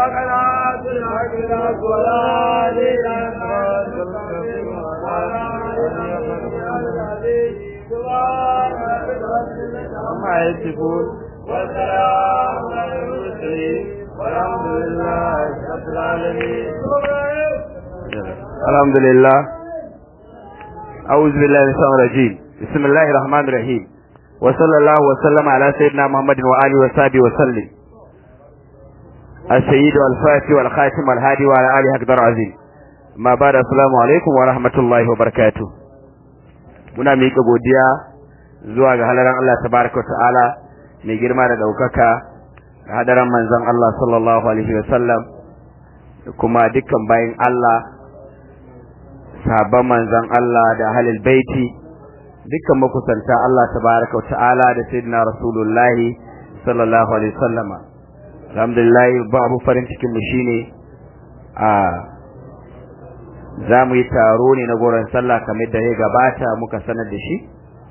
قناة الحق ولا amma ya sifun والسلام على المرسلين والحمد لله رب العالمين alhamdulillah أعوذ بالله من الشيطان الرجيم بسم الله الرحمن الرحيم وصلى الله وسلم على سيدنا محمد وآله وصحبه وسلم السيد والفاتح والخاتم والهادي وعلى آله أقدر عظيم ما بعد السلام عليكم ورحمة الله وبركاته muna miƙa godiya zuwa ga halaran Allah tabaraka ta'ala mai girma da ɗaukaka da hadaran manzon Allah sallallahu alaihi wa sallam da kuma dukkan bayin Allah sahabban manzon Allah da ahlul baiti dukkan makusanta Allah tabaraka ta'ala da sayyidina rasulullahi sallallahu alaihi wa sallama alhamdulillah babu farin cikin mu shine a za mu yi taro ne na goron sallah kamar da ya gabata muka sanar da shi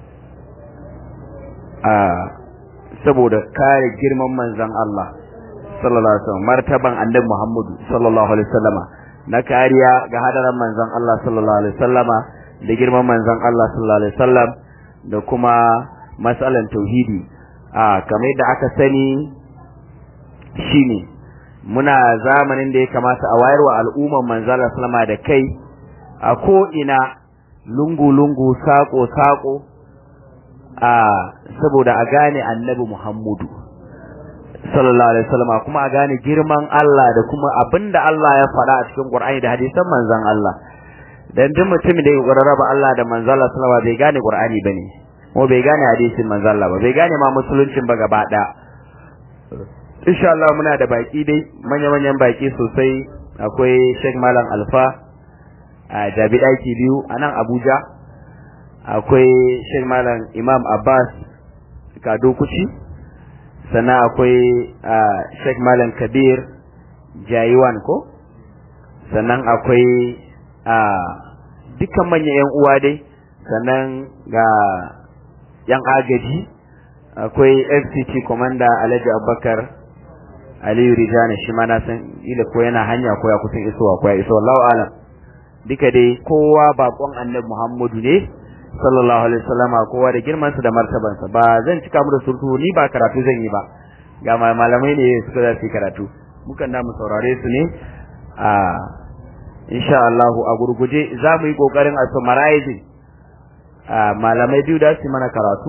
a saboda kare girman manzon Allah sallallahu alaihi wasallam martaban annabi Muhammadu sallallahu alaihi wasallama na kariya ga hadaran manzon Allah sallallahu alaihi wasallama da girman manzon Allah sallallahu alaihi wasallam da kuma matsalan tauhidi a kamar da aka sani shine muna zamanin da ya kamata a wayarwa al'umman manzon Allah sallama da kai a ko ina lungu lungu sako sako a saboda a gane annabi Muhammadu sallallahu alaihi wasallam kuma a gane girman Allah da kuma abinda Allah ya faɗa a cikin Qur'ani da hadisan manzon Allah dan duk mutum da ya raba Allah da manzon Allah sallallahu bai gane Qur'ani bane ko bai gane hadisin manzon Allah ba bai gane ma musuluncin ba gaba ɗaya insha Allah muna da baki dai manya manyan baki sosai akwai Sheikh Malam Alfa a Jabi daki biyu a nan Abuja akwai Sheikh Malam Imam Abbas Kado Kuci sannan akwai Sheikh Malam Kabir Jayiwan ko sannan akwai dukkan manyan yan uwa dai sannan ga yan agaji akwai FCT Commander Alhaji Abubakar Aliyu Rijana shi ma na san ila ko yana hanya ko ya kusan isowa ko ya iso Allahu alam duka dai kowa bakon Annabi Muhammadu ne sallallahu alaihi wasallama kowa da girman sa da martaban sa ba zan cika mu da surtu ni ba karatu zan yi ba ga malamai ne suka za su karatu mukan da mu saurare su ne a insha Allah a gurguje za mu yi kokarin a summarizing a malamai biyu da su mana karatu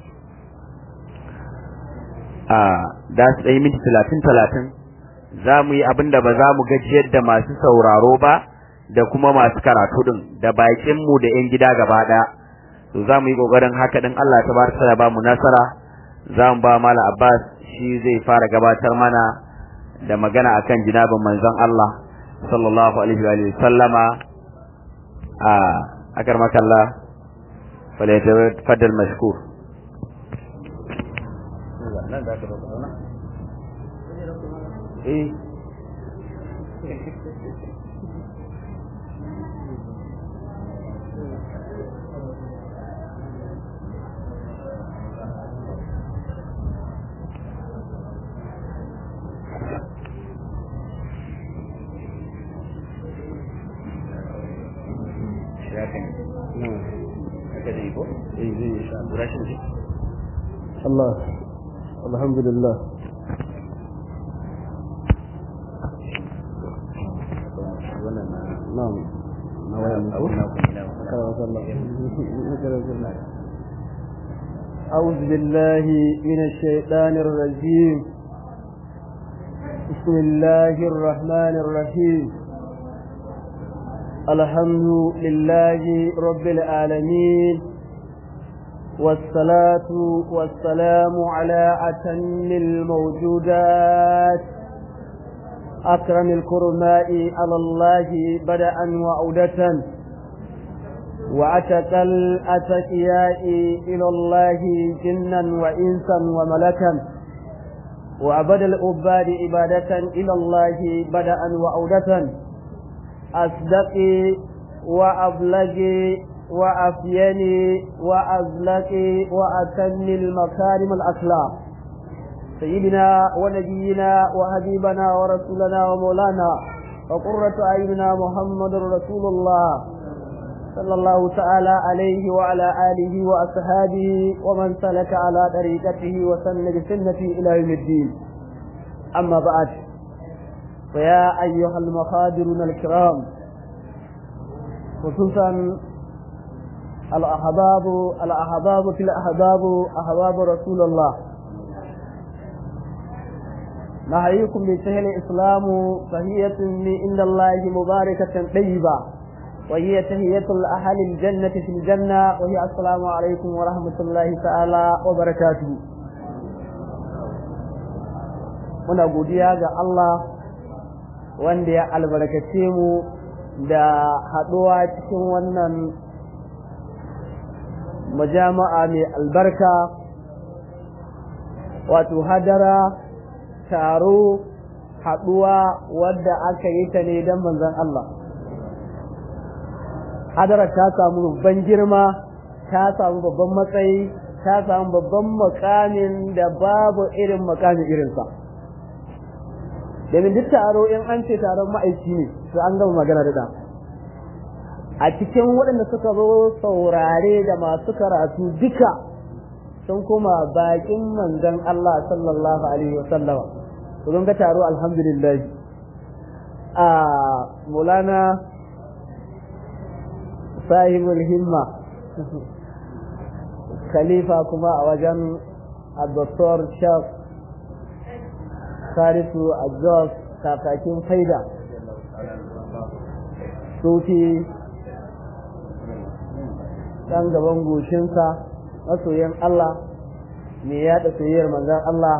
a da su ɗaya minti talatin talatin za mu yi abin da ba za mu gajiyar da masu sauraro ba da kuma masu karatu din da bakinmu da 'yan gida gaba ɗaya to za mu yi ƙoƙarin haka din Allah ta barka ya ba mu nasara za mu ba mala Abbas shi zai fara gabatar mana da magana akan jinabin manzon Allah sallallahu alaihi wa sallama a akar makalla falyatafaddal mashkur nan da aka dauka zauna eh Allah alhamdulillah na'am na waya أعوذ بالله من الشيطان الرجيم بسم الله الرحمن الرحيم الحمد لله رب العالمين والصلاة والسلام على أتم الموجودات أكرم الكرماء على الله بدءا وعودة وأتك الأتقياء إلى الله جنا وإنسا وملكا وأبد العباد عبادة إلى الله بدءا وعودة أصدقي وأبلغي وأفيني وأزلقي وأتم المكارم الأخلاق سيدنا ونبينا وحبيبنا ورسولنا ومولانا وقرة أعيننا محمد رسول الله صلى الله تعالى عليه وعلى آله وأصحابه ومن سلك على طريقته وسن بسنته إلى يوم الدين أما بعد فيا أيها المخادرون الكرام خصوصا الأحباب الأحباب في الأحباب أحباب رسول الله نحييكم بسهل الإسلام فهي عند الله مباركة طيبة وهي تهية الأهل الجنة في الجنة وهي السلام عليكم ورحمة الله تعالى وبركاته muna godiya ga Allah wanda ya albarkace mu da haɗuwa cikin wannan majama'a mai albarka wato hadara taro haɗuwa wadda aka yi ta ne don manzon Allah hadarar ta samu babban girma ta samu babban matsayi ta samu babban makamin da babu irin makamin irinsa domin duk taro in an ce taron ma'aiki ne to an gama magana da a cikin waɗanda suka zo saurare da masu karatu duka sun kuma bakin manzon Allah sallallahu alaihi wasallama to ga taro alhamdulillah a Maulana sahibul himma khalifa kuma a wajen Dr. Shaf Sarisu Ajos kakakin faida Sufi ɗan gaban goshinsa masoyin Allah mai yaɗa soyayyar manzan Allah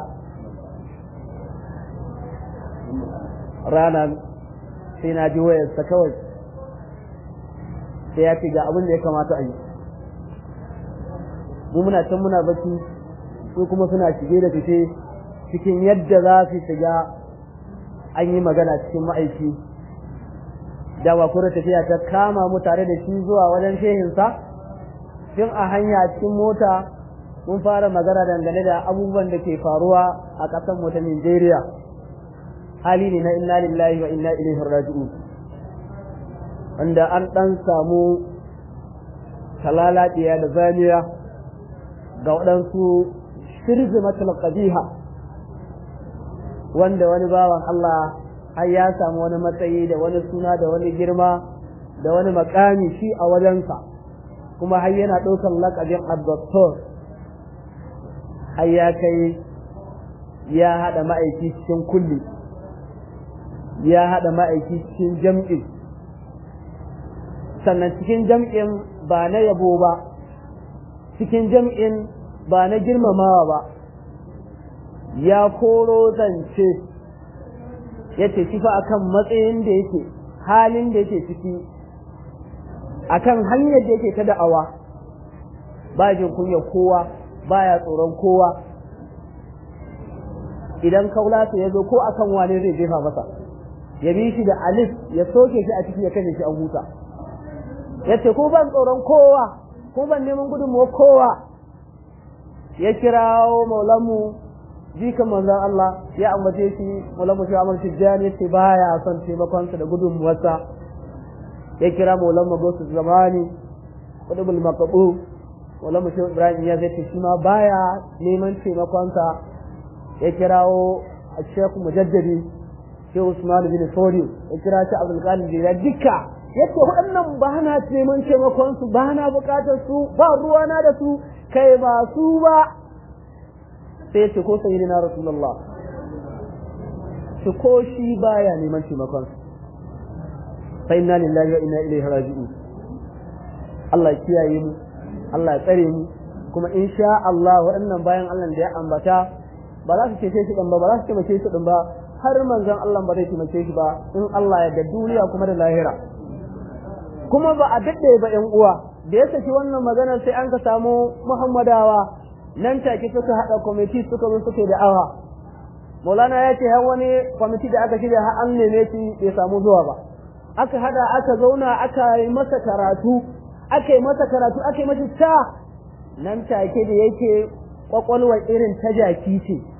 ranar sai na ji wayarsa kawai sai ya ce ga abin da ya kamata a yi mu muna can muna bacci su kuma suna shige da fice cikin yadda za su shiga an yi magana cikin ma'aiki dawa kuma tafiya ta kama mu tare da shi zuwa wajen shehinsa tun a hanya cikin mota mun fara magana dangane da abubuwan da ke faruwa a ƙasar mu ta Nigeria hali ne na inna lillahi wa inna ilaihi raji'un wanda an dan samu talalatiya da zaniya ga waɗansu shirzimatul qabiha wanda wani bawan Allah har ya samu wani matsayi da wani suna da wani girma da wani makami shi a wajensa kuma har yana ɗaukar laƙabin addoktor har ya kai ya haɗa ma'aiki cikin kulli ya haɗa ma'aiki cikin jam'in sannan cikin jam'in ba na yabo ba cikin jam'in ba na girmamawa ba ya koro zance ya ce shi fa akan matsayin da yake halin da yake ciki akan hanyar da yake ta da'awa ba jin kunya kowa baya tsoron kowa idan kaulasa ya zo ko akan wane zai jefa masa ya bi shi da alif ya soke shi a ciki ya kashe shi an huta ya ce ko ban tsoron kowa ko ban neman gudunmuwa kowa ya kirawo maulamu jikan manzon Allah ya ambace shi maulamu shi Amr Tijjani ya ce baya son taimakonsa da gudunmuwarsa ya kira maulamu Gosu Zamani Qutbul Maqbu maulamu shi Ibrahim ya zai shi ma baya neman taimakonsa ya kirawo Sheikh Mujaddadi Sheikh Usman bin Fodi ya kira shi Abdul Qadir Jilani duka yace waɗannan ba na neman taimakon su ba na buƙatar su ba ruwana da su kai ba su ba sai yace ko sayyidina rasulullah shi ko shi baya neman taimakon su fa inna lillahi wa inna ilaihi raji'un Allah ya kiyaye mu Allah ya tsare mu kuma insha Allah waɗannan bayan Allah da ya ambata ba za su cece shi ɗin ba ba za su taimake shi ɗin ba har manzon Allah ba zai taimake shi ba in Allah ya da duniya kuma da lahira kuma ba a daɗe ba ƴan uwa da ya saki wannan magana sai an ka samu Muhammadawa nan take suka haɗa kwamiti suka zo suke da awa Maulana ya ce har wani kwamiti da aka shirya har an neme shi bai samu zuwa ba aka hada aka zauna aka yi masa karatu aka yi masa karatu aka yi masa ta nan take da yake kwakwalwar irin ta jaki ce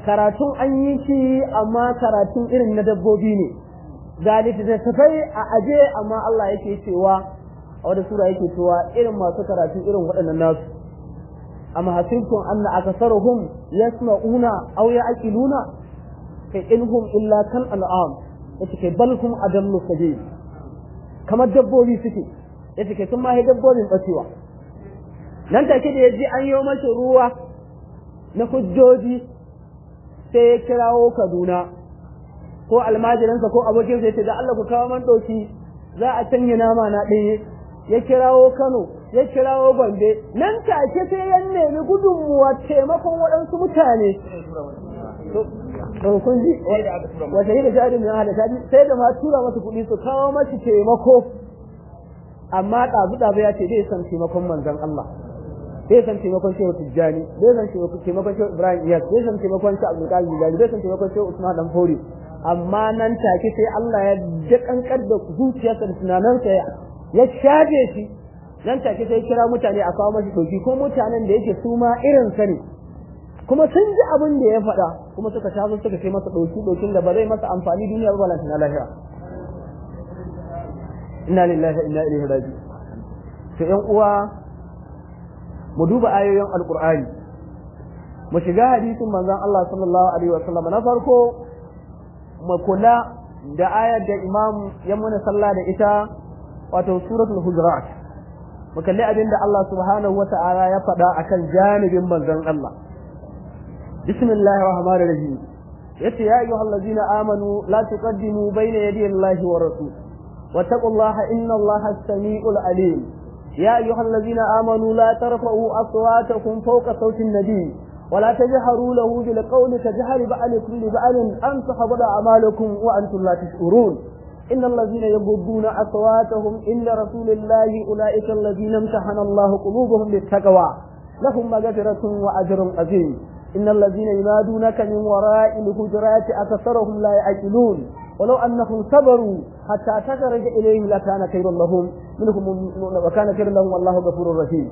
karatun an yi shi amma karatun irin na dabbobi ne ga littattafai a aje amma Allah yake cewa a wata sura yake cewa irin masu karatu irin waɗannan nasu amma hasibtum anna akasaruhum yasma'una aw ya'qiluna kai inhum illa kal an'am yace kai bal hum adallu sabil kamar dabbobi suke yace kai sun ma dabbobin bacewa nan take da yaji an yi masa ruwa na hujjoji sai ya kirawo Kaduna ko almajiransa ko abokinsa ya ce da Allah ku kawo man ɗauki za a canya nama na ɗaya ya kirawo Kano ya kirawo Gombe nan take sai ya nemi gudunmuwa taimakon waɗansu mutane to kun ji wata yi da jari mai hada tadi sai da ma tura masa kuɗi su kawo masa taimako amma ɗazu ɗazu ya ce zai san taimakon manzon Allah zai san taimakon shehu tijjani zai san taimakon shehu ibrahim iyas zai san taimakon shehu abdul qadir jilani zai san taimakon shehu usman dan fori amma nan take sai Allah ya jakankar da zuciyarsa da tunanansa ya shafe shi nan take sai kira mutane a kawo mashi doki ko mutanen da yake su ma irin sa ne kuma sun ji abin da ya faɗa kuma suka taso suka kai masa doki dokin da ba zai masa amfani duniya ba balanta na lahira inna lillahi wa inna ilaihi raji'un to ƴan uwa mu duba ayoyin alqur'ani mu shiga hadisin manzon Allah sallallahu alaihi wa sallam na farko mu kula da ayar da imam ya muna sallah da ita wato suratul hujurat mu kalli abin da Allah subhanahu wa ta'ala ya faɗa akan janibin manzon Allah bismillahir rahmanir rahim yace ya ayyuhal ladzina amanu la tuqaddimu bayna yaday Allahi wa rasul wattaqullaha innallaha as-sami'ul alim يا أيها الذين آمنوا لا ترفعوا أصواتكم فوق صوت النبي ولا تجهروا له بالقول كجهر بعلكم لبعل أن تحبط أعمالكم وأنتم لا تشعرون إن الذين يغضون أصواتهم إن رسول الله أولئك الذين امتحن الله قلوبهم للتقوى لهم مغفرة وأجر عظيم إن الذين ينادونك من وراء الهجرات أكثرهم لا يعقلون ولو أنهم صبروا حتى تخرج إليهم لكان خيرا لهم منهم وكان خيرا لهم والله غفور رحيم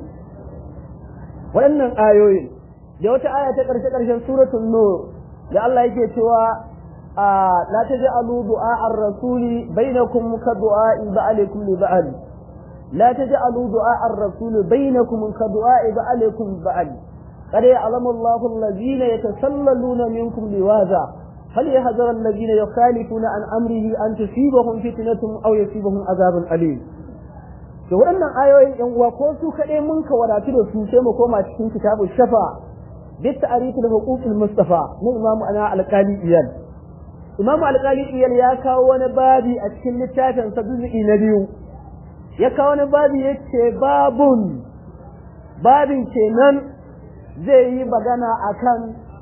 waɗannan ayoyin da wata aya ta ƙarshe ƙarshen suratul nur da Allah yake cewa la taj'alu du'a ar-rasuli bainakum ka du'a ba'alikum li ba'al la taj'alu du'a ar-rasuli bainakum ka du'a ba'alikum ba'al qad ya'lamu Allahu alladhina yatasallaluna minkum liwaza فليحذر الذين يخالفون عن أمره أن تصيبهم فتنة أو يصيبهم عذاب أليم da waɗannan ayoyin ‘yan uwa ko su kaɗai mun ka wadatu da su sai mu koma cikin kitabu shafa duk ta'arifin huquqil mustafa na imamu ana alƙali iyal imamu alƙali iyal ya kawo wani babi a cikin littafin sa juz'i na biyu ya kawo wani babi yace babun babin kenan zai yi magana akan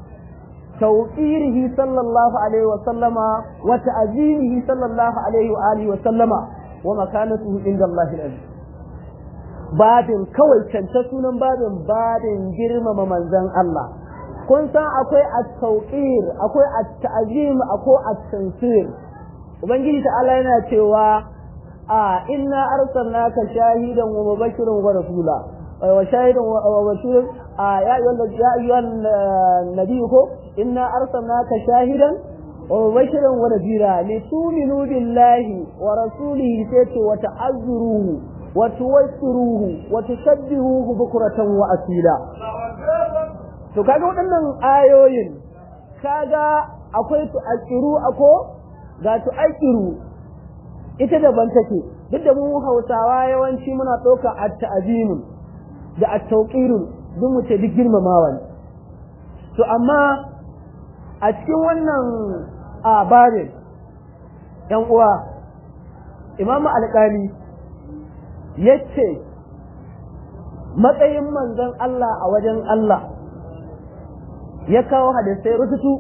توقيره صلى الله عليه وسلم وتعظيمه صلى الله عليه وآله وسلم ومكانته عند الله العزيز babin kawai canta sunan babin babin girmama manzon Allah kun san akwai at-tawqir akwai at-ta'zim akwai at-tansir ubangiji ta'ala yana cewa a inna arsalnaka shahidan wa mubashiran wa rasula wa shahidan wa bashiran يا أيها يا أيها النبي إنا أرسلناك شاهدا ومبشرا ونذيرا لتؤمنوا بالله ورسوله سيت وتعذروه وتوسروه وتسبحوه بكرة وأصيلا to kaga waɗannan ayoyin kaga akwai su akiru ako ga su akiru ita daban take duk da mu Hausawa yawanci muna ɗauka at-ta'zimun da at-tawqirun duk mu ce duk girmamawa ne to amma a cikin wannan abarin yan uwa imamu alƙali ya ce matsayin manzon Allah a wajen Allah ya kawo hadisai rututu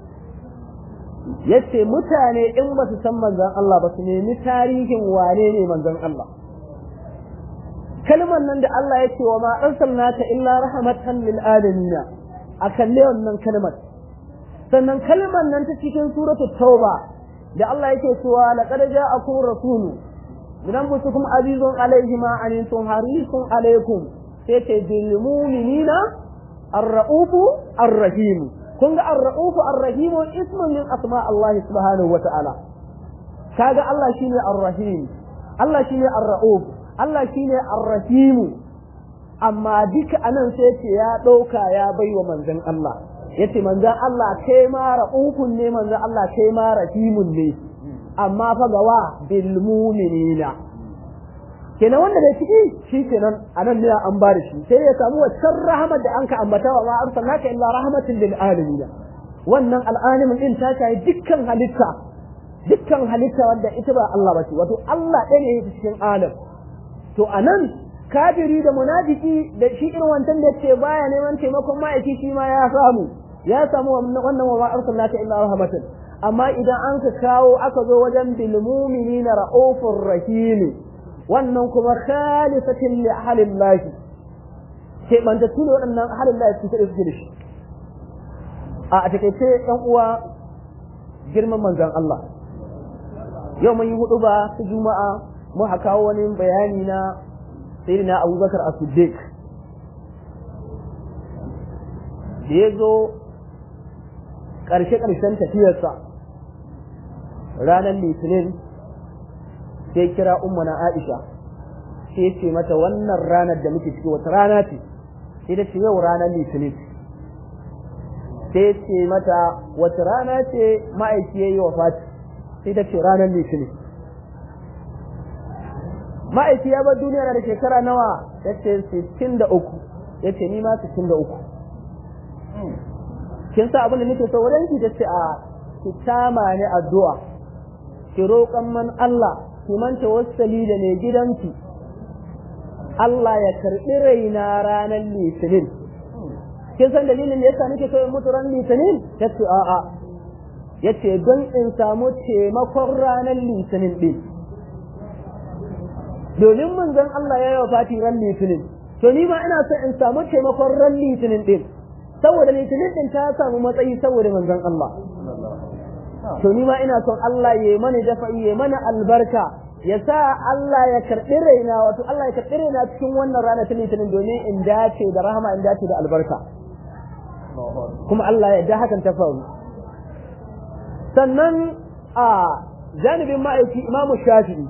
ya ce mutane in ba su san manzon Allah ba su nemi tarihin wane ne manzon Allah kalmar nan da Allah ya ce wa ma arsalnaka illa rahmatan lil alamin a kalle wannan kalmar sannan kalmar nan ta cikin suratul tauba da Allah yake cewa laqad ja'akum rasulu min anfusikum azizun alayhi ma antum harisun alaykum sai ce bil mu'minina ar-ra'ufu ar-rahim kun ga ar-ra'ufu ar-rahimu ismun min asma Allah subhanahu wa ta'ala kaga Allah shine ar-rahim Allah shine ar-ra'uf Allah shine ar-rahim amma duka anan sai ce ya dauka ya baiwa manzon Allah yace manzon Allah kai ma ra'ufun ne manzon Allah kai ma rahimun ne amma fa gawa bil mu'minina kenan wanda da ciki shi kenan anan ne an ba da shi sai ya samu waccan rahmat da an ka ambata wa ma arsalnaka illa rahmatan lil alamin wannan al'alimin din ta kai dukkan halitta dukkan halitta wanda ita ba Allah bace wato Allah ɗaya ne yake cikin alam to anan kafiri da munafiki da shi irin wancan da ce baya neman taimakon ma'aiki shi ma ya samu ya samu wannan wa ma arsalnaka illa rahmatan amma idan an ka kawo aka zo wajen bil mu'minina ra'ufur rahim wannan kuma khalifatin li ahalin lahi ke banta tune waɗannan ahalin lahi su kaɗe suke da shi a takaice ɗan uwa girman manzan Allah yau mun yi hudu ba su juma'a mu haka wani bayani na sayyidina abubakar as-siddiq da ya zo ƙarshe-ƙarshen tafiyarsa ranar litinin sai kira ummana Aisha sai ce mata wannan ranar da muke ciki wata rana ce sai da ce yau ranar litinin sai ce mata wata rana ce ma'aiki yayi wafati sai da ce ranar litinin ma'aiki ya bar duniya da shekara nawa ya ce 63 ya ce ni ma 63 kin sa abin da nake so wurin ki ta ce a ki tama ne addu'a ki roƙan man Allah ki manta wasali da mai gidanki Allah ya karɓi raina ranar litinin kin san dalilin da yasa nake so in mutu ran litinin ta ce a'a yace don in samu taimakon ranar litinin din domin manzon Allah ya yi wa fati ran litinin to ni ma ina so in samu taimakon ran litinin din saboda litinin din ta samu matsayi saboda manzon Allah to ni ma ina son Allah ya mana dafa'i ya mana albarka ya sa Allah ya karɓi raina wato Allah ya karɓi raina cikin wannan rana ta litinin domin in dace da rahama in dace da albarka kuma Allah ya da hakan ta faru sannan a janibin ma'aiki imamu shafi'i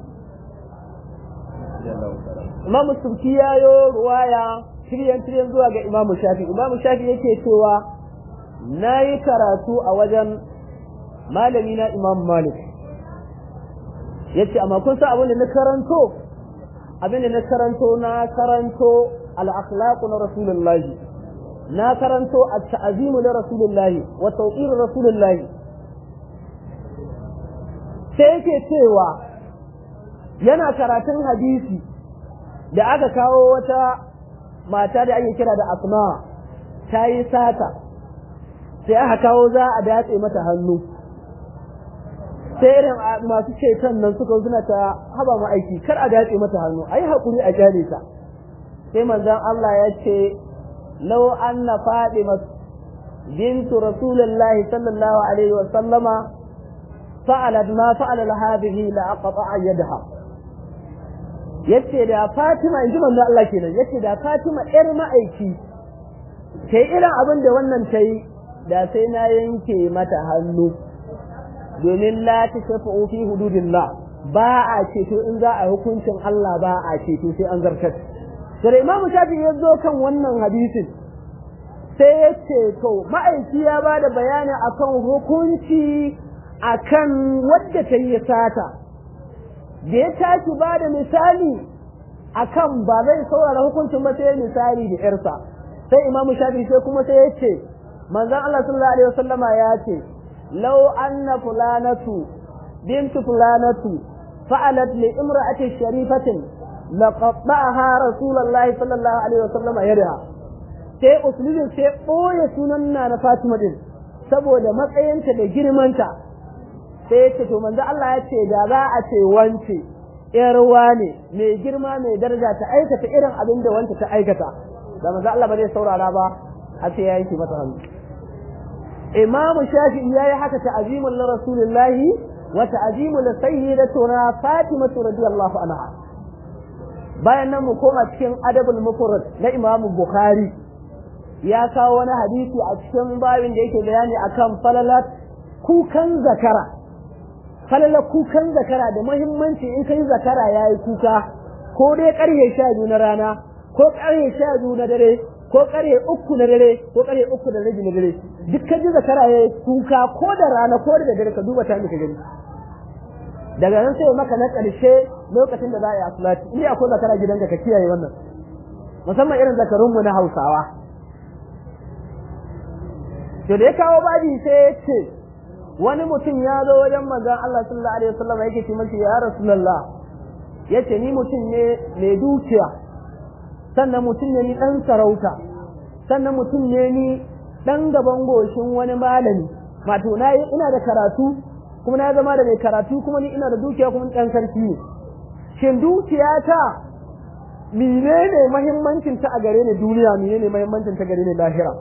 imamu subki ya yo ruwaya shiryan shiryan zuwa ga imamu shafi'i imamu shafi'i yake cewa na yi karatu a wajen malami na imam malik ya ce amma kun san abin da na karanto abin da na karanto na karanto al-akhlaqu na rasulullahi na karanto at-ta'zimu li rasulillahi wa tawqir rasulillahi sai yake cewa yana karatun hadisi da aka kawo wata mata da ake kira da asma ta yi sata sai aka kawo za a datse mata hannu sai irin masu ceton nan suka suna ta haba mu aiki kar a datse mata hannu ayi hakuri a kyale ta sai manzon Allah ya ce law anna fatima bintu rasulillahi sallallahu alaihi wa sallama fa'alat ma fa'ala hadhihi la aqta'a yadaha yace da Fatima inji manzon Allah kenan yace da Fatima yar ma'aiki sai irin abin da wannan ta yi da sai na yanke mata hannu domin la ta shafa fi hududillah ba a ceto in za a hukuncin Allah ba a ceto sai an zartar sai imamu shafi ya zo kan wannan hadisin sai ya ce to ma'aiki ya ba da bayani akan hukunci akan wadda ta yi sata da ya tashi ba da misali akan ba zai saurara hukuncin ba sai misali da yarsa sai imamu shafi sai kuma sai ya ce manzon Allah sallallahu alaihi wasallama ya ce law anna fulanatu bintu fulanatu fa'alat li imra'ati sharifatin laqatta'aha rasulullahi sallallahu alaihi wasallama yadaha sai usulun sai boye sunan na na Fatima din saboda matsayinta da girmanta sai ya ce to manzo Allah ya ce da za a ce wance yar wane mai girma mai daraja ta aikata irin abin da wance ta aikata da manzo Allah ba zai saurara ba har sai ya yanke mata hannu Imam Shafi'i ya yi haka ta'azimul li Rasulillahi wa ta'azimul sayyidatuna Fatima radiyallahu anha bayan nan mu koma cikin adabul mufrad na Imam Bukhari ya kawo wani hadisi a cikin babin da yake bayani akan falalat kukan zakara falalat kukan zakara da muhimmanci in kai zakara yayi kuka ko dai karye sha biyu na rana ko karye sha biyu na dare ko karye uku na dare ko karye uku da rabi na dare duk ka ji zakara yayi kuka ko da rana ko da dare ka duba ta ka gani daga nan sai maka na ƙarshe lokacin da za a yi asulati in akwai zakara gidanka ka kiyaye wannan musamman irin zakarunmu na hausawa to da ya kawo baji sai ya ce wani mutum ya zo wajen manzon Allah sallallahu alaihi wasallam yake ce masa ya rasulullah yace ni mutum ne mai dukiya sannan mutum ne ni dan sarauta sannan mutum ne ni dan gaban goshin wani malami wato na ina da karatu kuma na zama da mai karatu kuma ni ina da dukiya kuma dan sarki ne shin dukiya ta menene muhimmancin ta a gare ni duniya menene muhimmancin ta gare ni lahira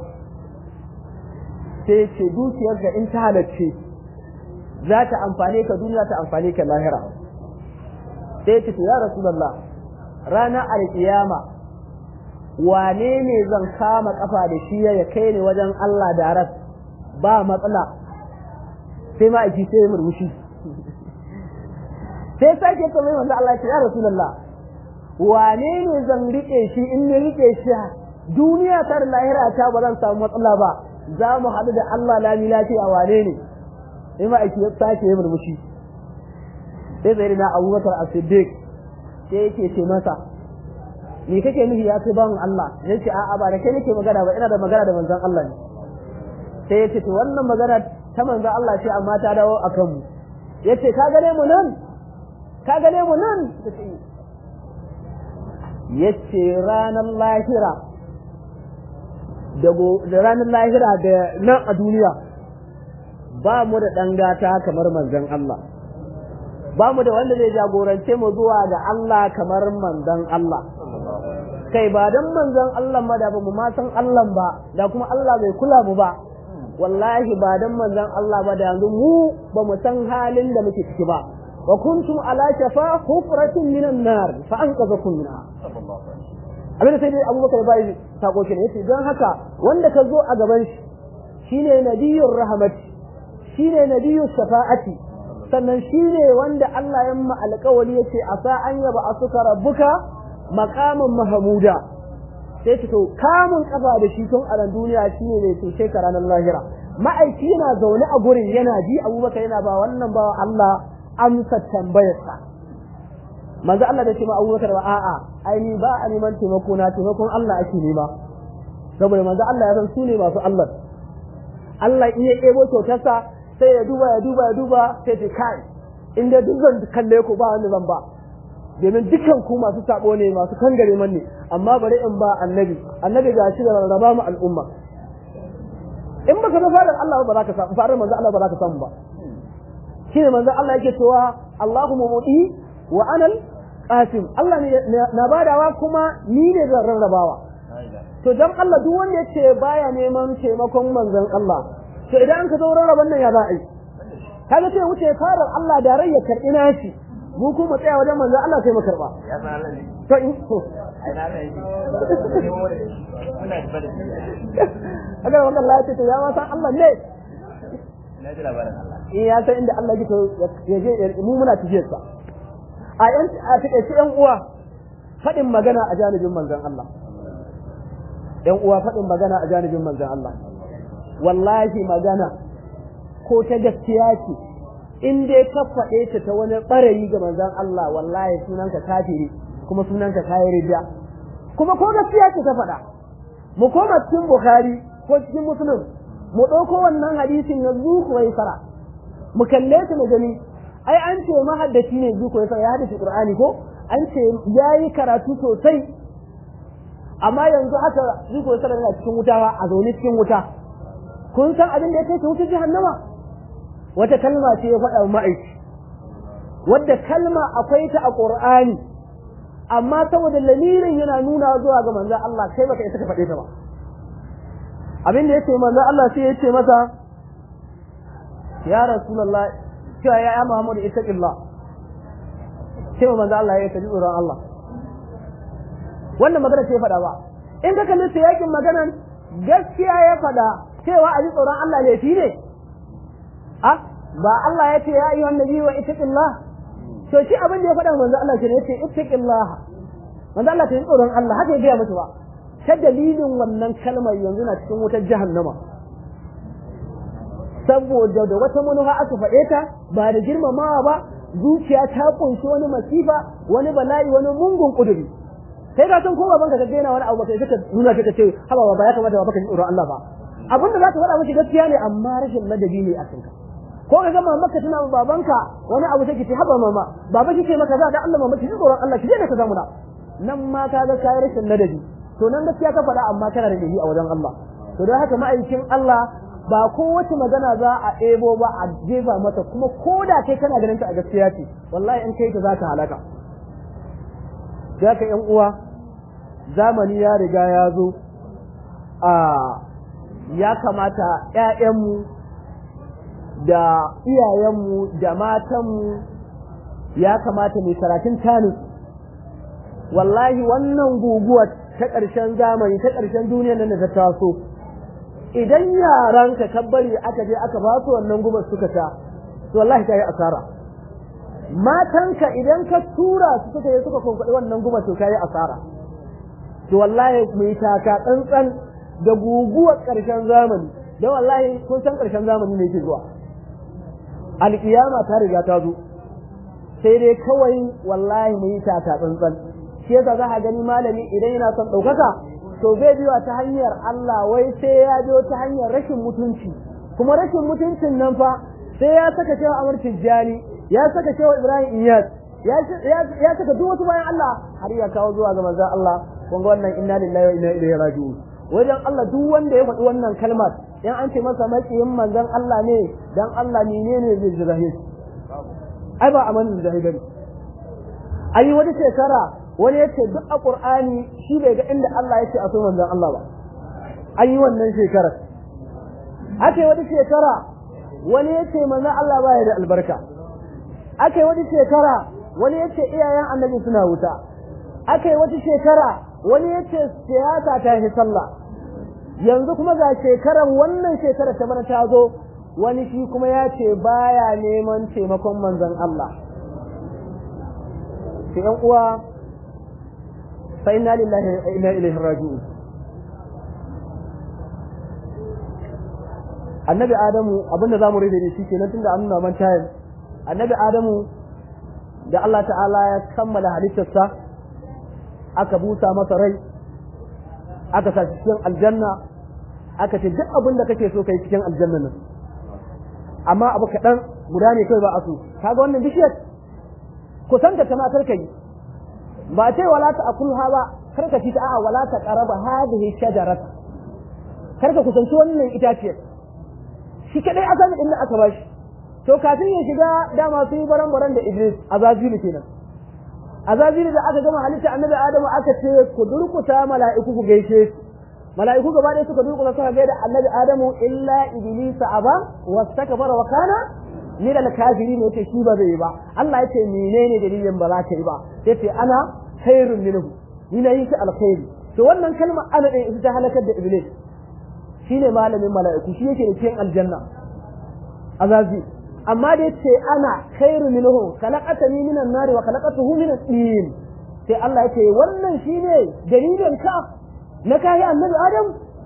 sai ce dukiyar ka in ta halacce za ta amfane ka duniya ta amfane ka lahira sai ce ya rasulullah ranar alkiyama wane ne zan kama kafa da shi ya kai ni wajen Allah da ras ba matsala sai ma aiki sai murmushi sai sake ta mai manzo Allah ya rasulullah wane ne zan rike shi in ne rike shi duniya tar lahira ta ba zan samu matsala ba za mu haɗu da Allah lami lafiya wane ne sai ma aiki ya sake yi murmushi sai zai na abubakar a siddiq sai yake ce masa me kake nufi ya kai bawan Allah ya ce a'a ba da kai nake magana ba ina da magana da manzon Allah ne sai ya ce to wannan magana ta manzon Allah ce amma ta dawo a kanmu ya ce ka gane mu nan ka gane mu nan ya ce ranar lahira da ranar lahira da nan a duniya ba mu da ɗan gata kamar manzon Allah ba mu da wanda zai jagorance mu zuwa ga Allah kamar manzon Allah kai ba dan manzon Allah ma da ba mu ma san Allah ba da kuma Allah bai kula mu ba wallahi ba dan manzon Allah ba da yanzu mu ba mu san halin da muke ciki ba wa kuntum ala shafa hufratin minan nar fa anqadhakum minha abin da sai dai abubakar bai sako shi ne yace don haka wanda ka zo a gaban shi shine nabiyyur rahmati shine nabiyyus shafa'ati sannan shine wanda Allah ya ma alƙawari yace asa an yaba asuka rabbuka maqaman mahmuda sai to kamun kafa da shi tun a duniya shine ne to sai ranar lahira ma'aiki yana zaune a gurin yana ji abubakar yana ba wannan ba Allah amsa tambayarsa manzo Allah da ce ma abubakar ba a'a ai ni ba a neman taimako na taimakon Allah ake nema saboda manzo Allah ya san su ne masu Allah Allah in ya kebo kyautarsa sai ya duba ya duba ya duba sai ce kai in dai duk zan kalle ku ba wani zan ba domin dukkan ku masu sabo ne masu kangare man ne amma bari in ba annabi annabi ga shi da rarraba mu al'umma in baka ga fadar Allah ba za ka samu fadar manzo Allah ba za ka samu ba shine manzo Allah yake cewa Allahumma muti wa anal qasim Allah ne na badawa kuma ni ne zan rarrabawa to dan Allah duk wanda yace baya neman taimakon manzon Allah to idan an ka zo rarraban nan ya za a yi kaga sai wuce farar Allah da rai ya karbi nashi mu kuma tsaya wajen manzon Allah sai mu karba ya san Allah ne to in to ai na ne muna da bada agar wanda Allah ya ce to ya ma san Allah ne na ji labarin Allah in ya san inda Allah yake ya je mu muna tijiyar sa a yan a take yan uwa fadin magana a janibin manzon Allah yan uwa fadin magana a janibin manzon Allah wallahi magana ko ta gaskiya ce in dai ka faɗe ta ta wani ɓarayi ga manzon Allah wallahi sunanka kafiri kuma sunanka kayi rijiya kuma ko gaskiya ce ta faɗa mu koma cikin Bukhari ko cikin Muslim mu ɗauko wannan hadisin na zuku wai fara mu kalle ta mu gani ai an ce mahaddaci ne zuku wai fara ya haddace Qur'ani ko an ce yayi karatu sosai amma yanzu haka zuku wai fara yana cikin wuta a zaune cikin wuta kun san abin da ya kai ta wuta jahannama wata kalma ce ya faɗa ma'aiki wadda kalma akwai ta a Qur'ani amma saboda lamirin yana nuna zuwa ga manzon Allah kai baka isa ka faɗe ta ba abin da yace manzon Allah sai yace masa ya rasulullah cewa ya ya Muhammadu ittaqillah sai manzon Allah ya taji tsoron Allah wannan magana ce faɗa ba in ka kalli yakin maganan gaskiya ya faɗa cewa a ji tsoron Allah laifi ne a ba Allah ya ce ya ayyuhan nabi wa ittaqillah to shi abin da ya faɗa manzo Allah ke ne yace ittaqillah manzo Allah ta yi tsoron Allah haka ya gaya musu ba ta dalilin wannan kalmar yanzu na cikin wutar jahannama saboda da wata manufa aka faɗe ta ba da girmamawa ba zuciya ta kunshi wani masifa wani bala'i wani mungun kuduri sai ka san ko baban ka daina wani abu kai suka nuna ka ce haba ba ya kamata ba ka ji tsoron Allah ba abinda za ka faɗa miki gaskiya ne amma rashin ladabi ne a kanka ko ka gama maka tana babanka wani abu take ce haba mama baba kike maka za da Allah mama ki ji tsoron Allah ki je da ka zamu da nan ma ka ga kai rashin ladabi to nan gaskiya ka faɗa amma kana da dabi a wajen Allah to don haka ma'aikin Allah ba kowace magana za a ɗebo ba a jefa mata kuma ko da kai kana ganin ta a gaskiya ce wallahi in kai ta za ka halaka ka yan uwa zamani ya riga ya zo a ya kamata ƴaƴanmu da iyayenmu da matanmu ya kamata mai karatun tanis wallahi wannan guguwar ta ƙarshen zamani ta ƙarshen duniyar nan da ta taso idan yaran ka bari aka je aka ba su wannan gubar suka sha to wallahi kai asara matanka idan ka tura su suka yi suka kwankwaɗi wannan gubar to kai asara to wallahi mu yi taka tsantsan da guguwar ƙarshen zamani don wallahi kun san ƙarshen zamani ne ke zuwa alƙiyama ta riga ta zo sai dai kawai wallahi mu yi taka tsantsan shi yasa za a gani malami idan yana son ɗaukaka to bai biwa ta hanyar Allah wai sai ya biyo ta hanyar rashin mutunci kuma rashin mutuncin nan fa sai ya saka cewa Amr Tijjani ya saka cewa Ibrahim Iyas ya saka duk wasu bayan Allah har ya kawo zuwa ga manzon Allah kun ga wannan inna lillahi wa inna ilaihi raji'un wajen Allah duk wanda ya faɗi wannan kalmar in an ce masa makiyin manzon Allah ne dan Allah menene zai jira shi ai ba amanin da bane ai wani shekara wani ya ce duk a ƙur'ani shi bai ga inda Allah ya ce a so manzon Allah ba an yi wannan shekarar aka yi wata shekara wani ya ce manzon Allah ba ya da albarka aka yi wata shekara wani ya ce iyayen annabi suna wuta aka yi wata shekara wani ya ce siyasa ta yi sallah yanzu kuma ga shekarar wannan shekarar ta bana ta zo wani shi kuma ya ce baya neman taimakon manzon Allah sai yan uwa fa inna lillahi wa inna ilaihi raji'un annabi adamu abinda zamu rage da shi kenan tunda an nuna man tayin annabi adamu da Allah ta'ala ya kammala halittarsa aka busa masa rai aka sa cikin aljanna aka ce duk abin da kake so kai cikin aljanna nan amma abu kaɗan guda ne kai ba a so kaga wannan bishiyar kusanta ta matar kai ba ce wala ta akulha ba kar ka ci ta a'a wala ta qaraba hadhihi shajarata kar ka kusanci wannan itaciyar shi kadai asalin inda aka bashi to kafin ya shiga dama sun yi baran baran da Iblis azazilu kenan azazilu da aka gama halitta annabi Adamu aka ce ku durkuta mala'iku ku gaishe mala'iku gaba ɗaya suka durkuta suka gaida annabi Adamu illa Iblis aba wastakbara wa kana min al-kafirin yace shi ba zai yi ba Allah yace menene dalilin ba za ka yi ba yace ana khairun minhu ni na yi shi alkhairi to wannan kalmar ana ɗin ita ta halakar da Iblis shine malamin mala'iku shi yake da cikin aljanna azazi amma da yace ana khairu minhu khalaqatani minan nar wa khalaqatuhu min tin sai Allah yace wannan shine dalilin ka na kai annabi Adam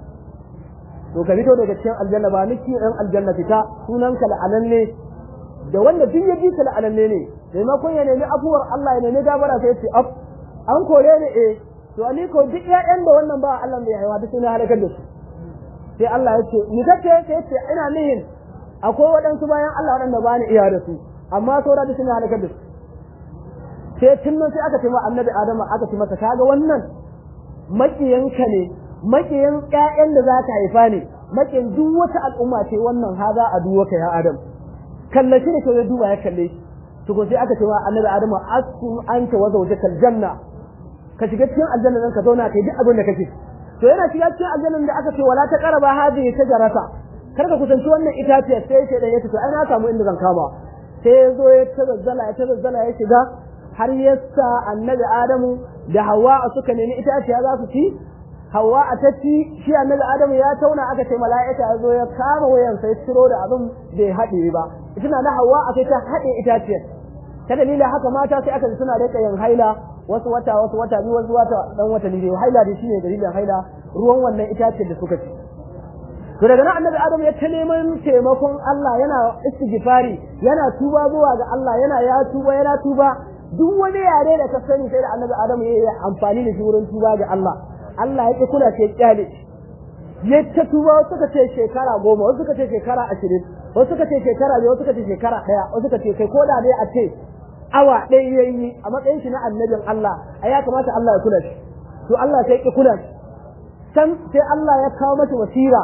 to ka fito daga cikin aljanna ba niki dan aljanna fita sunan ka la'ananne da wanda duk ya bi ka la'ananne ne maimakon ya nemi afuwar Allah ya nemi gabara sai ce af an kore ni eh to ani ko duk ƴaƴan da wannan ba Allah bai haihuwa duk suna halakar da su sai Allah ya ce ni kace sai ce ina nihin akwai waɗansu bayan Allah waɗanda ba ni iya da su amma saura da suna halakar da su sai tun nan sai aka ce ma annabi Adamu aka ce masa kaga wannan makiyanka ne makiyan ƴaƴan da za ka haifa ne makiyan duk wata al'umma ce wannan haza a duwaka ya Adam kallashi ne kawai duba ya kalle shi to ko sai aka ce ma annabi Adamu askum anta wa zawjakal janna ka shiga cikin aljanna nan ka zauna kai duk abin da kake to yana shiga cikin aljannan da aka ce wala ta qaraba hadhihi shajarata kar ka kusanci wannan itaciyar sai ce da yace to ai na samu inda zan kama sai ya zo ya tazazzala ya tazazzala ya shiga har yasa annabi adamu da hawa suka nemi itaciya za su ci hawa a tacci shi annabi adamu ya tauna aka ce mala'ika ya zo ya kama wayan sai ciro da abin bai haɗe ba tana na hawa a ta haɗe itaciyar ta dalilin haka mata sai aka suna da yin haila wasu wata wasu wata biyu wasu wata dan wata ne haila da shine dalilin haila ruwan wannan itaciyar da suka ci to daga nan annabi adam ya ta neman taimakon Allah yana istighfari yana tuba zuwa ga Allah yana ya tuba yana tuba duk wani yare da ka sani sai da annabi adam ya yi amfani da shi wurin tuba ga Allah Allah ya ki kula ce kyale ya ta tuba wasu suka ce shekara goma wasu suka ce shekara ashirin wasu suka ce shekara biyu wasu suka ce shekara ɗaya wasu suka ce kai ko da dai a ce awa ɗaya ya yi a matsayin shi na annabin Allah a ya kamata Allah ya kula shi to Allah sai ki kula shi san sai Allah ya kawo masa wasira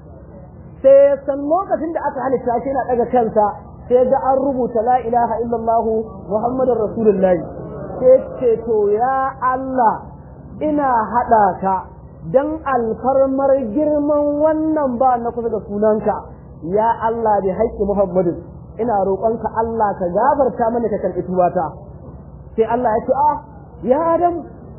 sai san lokacin da aka halitta shi yana daga kansa sai ga an rubuta la ilaha illallah muhammadur rasulullahi sai ce to ya Allah ina hada ka dan alfarmar girman wannan ba na kusa da sunanka ya Allah bi haƙƙi muhammadin ina roƙonka Allah ka gafarta mana ka karɓi tubata sai Allah ya ce ah ya adam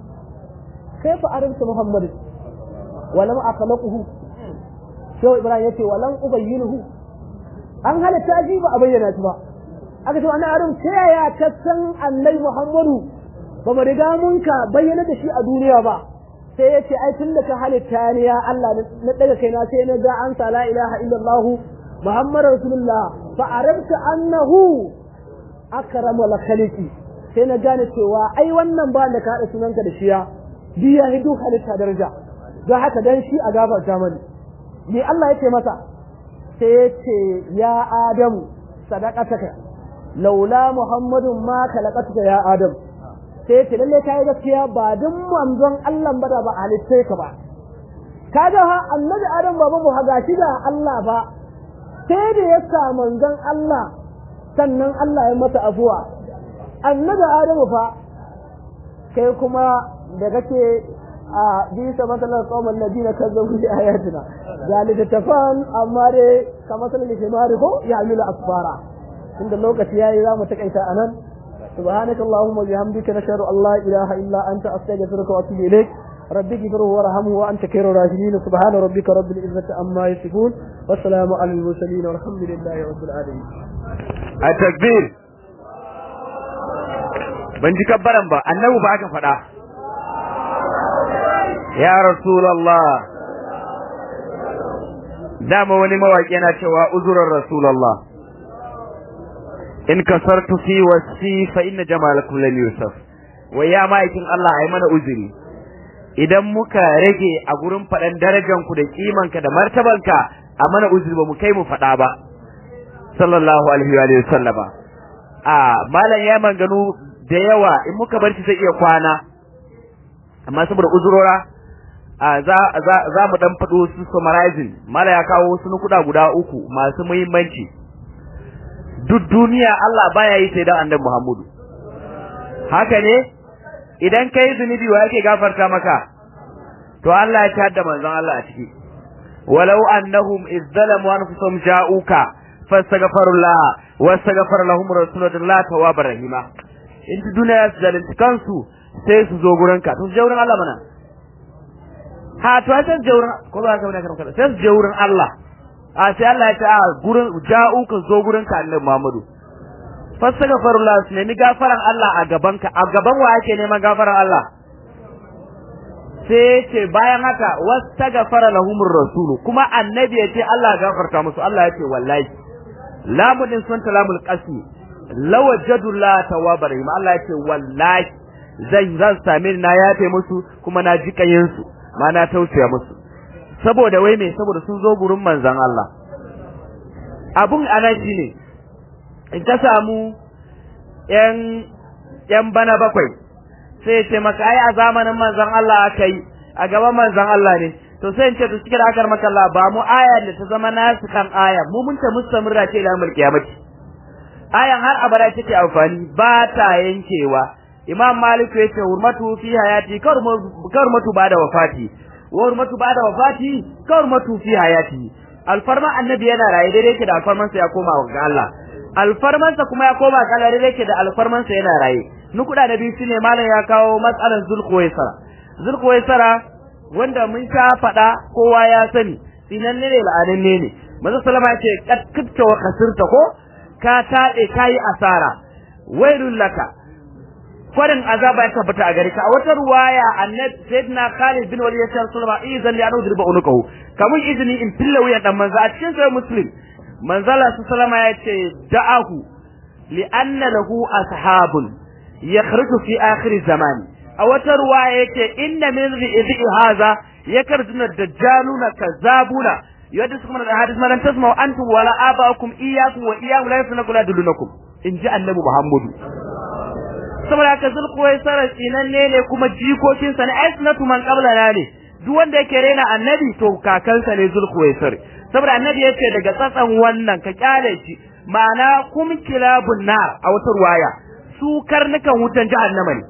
kaifa arabta muhammadin walam akhlaquhu Shehu Ibrahim yace walan ubayyinuhu an halatta shi ba a bayyana shi ba aka ce wannan aron ta yaya ka san Annabi Muhammadu ba mu riga mun ka bayyana da shi a duniya ba sai yace ai tun da ka halitta ni ya Allah na daga kaina sai na ga an sa la ilaha illallah Muhammadu Rasulullah fa arabta annahu akramu la khaliqi sai na gane cewa ai wannan ba da ka hada sunanka da shi ya biya hidu halitta daraja don haka dan shi a gafarta mani me Allah ya ce masa sai ya ce ya Adamu sadaqataka laula Muhammadun ma khalaqatuka ya Adam sai ya ce lalle kai gaskiya ba dun manzon Allah ba da ba halittai ka ba kaga ha annabi Adam baban mu haga shi da Allah ba sai da ya sa manzon Allah sannan Allah ya masa afuwa annabi Adamu fa kai kuma da kake a bisa matsalar kawon ladina kan zaune da ayatina ga littattafan amma dai ka matsalar da shemari ko ya amila asfara inda lokaci yayi za mu takaita a nan سبحانك اللهم وبحمدك نشهد ان لا اله الا انت استغفرك واتوب اليك رب اغفره وارحمه وانت خير الراحمين سبحان ربك رب العزه عما يصفون والسلام على المرسلين والحمد لله رب العالمين التكبير ban ji kabbaran ba annabi ba aka faɗa ya rasulallah dama wani mawaƙi yana cewa uzurar rasulallah in kasartu fi wasi fa inna jamalakum lam yusaf wai ya ma'aikin Allah ai mana uzuri idan muka rage a gurin faɗan darajan ku da kiman ka da martaban ka a mana uzuri ba mu kai mu faɗa ba sallallahu alaihi wa sallama a malam ya manganu da yawa in muka bar shi zai iya kwana amma saboda uzurora a za za za mu dan fado su summarizing mala ya kawo wasu nukuda guda uku masu muhimmanci duk duniya Allah baya yi sai da annabi Muhammadu haka ne idan kai zunubi wa yake gafarta maka to Allah ya tada manzon Allah a ciki walau annahum izzalamu anfusahum ja'uka fastaghfirullah wastaghfar lahum rasulullah tawwabar rahima in duniya su zalunci kansu sai su zo gurin ka to su je wurin Allah mana ha to sai su je wurin ko ba ka bane kan sai su je wurin Allah a sai Allah ya ce a gurin ja'u ka zo gurin ka Annabi Muhammadu fastaghfirullah su nemi gafaran Allah a gaban ka a gaban wa yake neman gafaran Allah sai ce bayan haka wastaghfara lahumur rasul kuma annabi ya ce Allah ya gafarta musu Allah ya ce wallahi lamudin sun talamul qasmi lawajadu la tawwabar rahim Allah ya ce wallahi zan zan same na yafe musu kuma na ji kayin su ma na tausaya musu saboda wai me saboda sun zo gurin manzon Allah abun ana shine in ka samu yan yan bana bakwai sai ce maka ai a zamanin manzon Allah aka yi a gaban manzon Allah ne to sai in ce to cikin akar maka Allah ba mu aya da ta zama nasu kan aya mu mun ta mustamirra ce ila mulki kiyamati ayan har abada take amfani ba ta yankewa imam malik ya ce hurmatu fi hayati karmatu ba da wafati wa hurmatu ba da wafati karmatu fi hayati alfarma annabi yana raye daidai yake da alfarman sa ya koma ga Allah alfarman sa kuma ya koma ga Allah daidai yake da alfarman sa yana raye nukuda da biyu shine malam ya kawo matsalar zulkuwaisara zulkuwaisara wanda mun sha faɗa kowa ya sani sinan ne la'ananne ne manzo sallama ya ce kad kibta wa kasirta ko ka taɗe kayi asara wailul laka kwarin azaba ya tabbata a gare ka a wata ruwaya annabi sayyidina Khalid bin Walid ya ce sallama izan li anu dirba unukahu kamun izini in filla wuyan dan manzo a cikin sahih muslim manzo Allah sallama ya ce da'ahu li anna lahu ashabun yakhruju fi akhir zaman a wata ruwaya yake inna min ri'zi hadha yakarjuna dajjaluna kazzabuna yadda su kuma da hadis malan tasma'u antum wala aba'ukum iyyakum wa iyyahum la yasnaku la dulunakum in ji annabi muhammadu saboda haka zulkuwai sarar tsinanne ne kuma jikokinsa ne ai sunatu man qablana ne duk wanda yake rena annabi to kakansa ne zulkuwai sar saboda annabi yace daga tsatsan wannan ka kyale shi ma'ana kum kilabun nar a wata ruwaya su karnukan wutan jahannama ne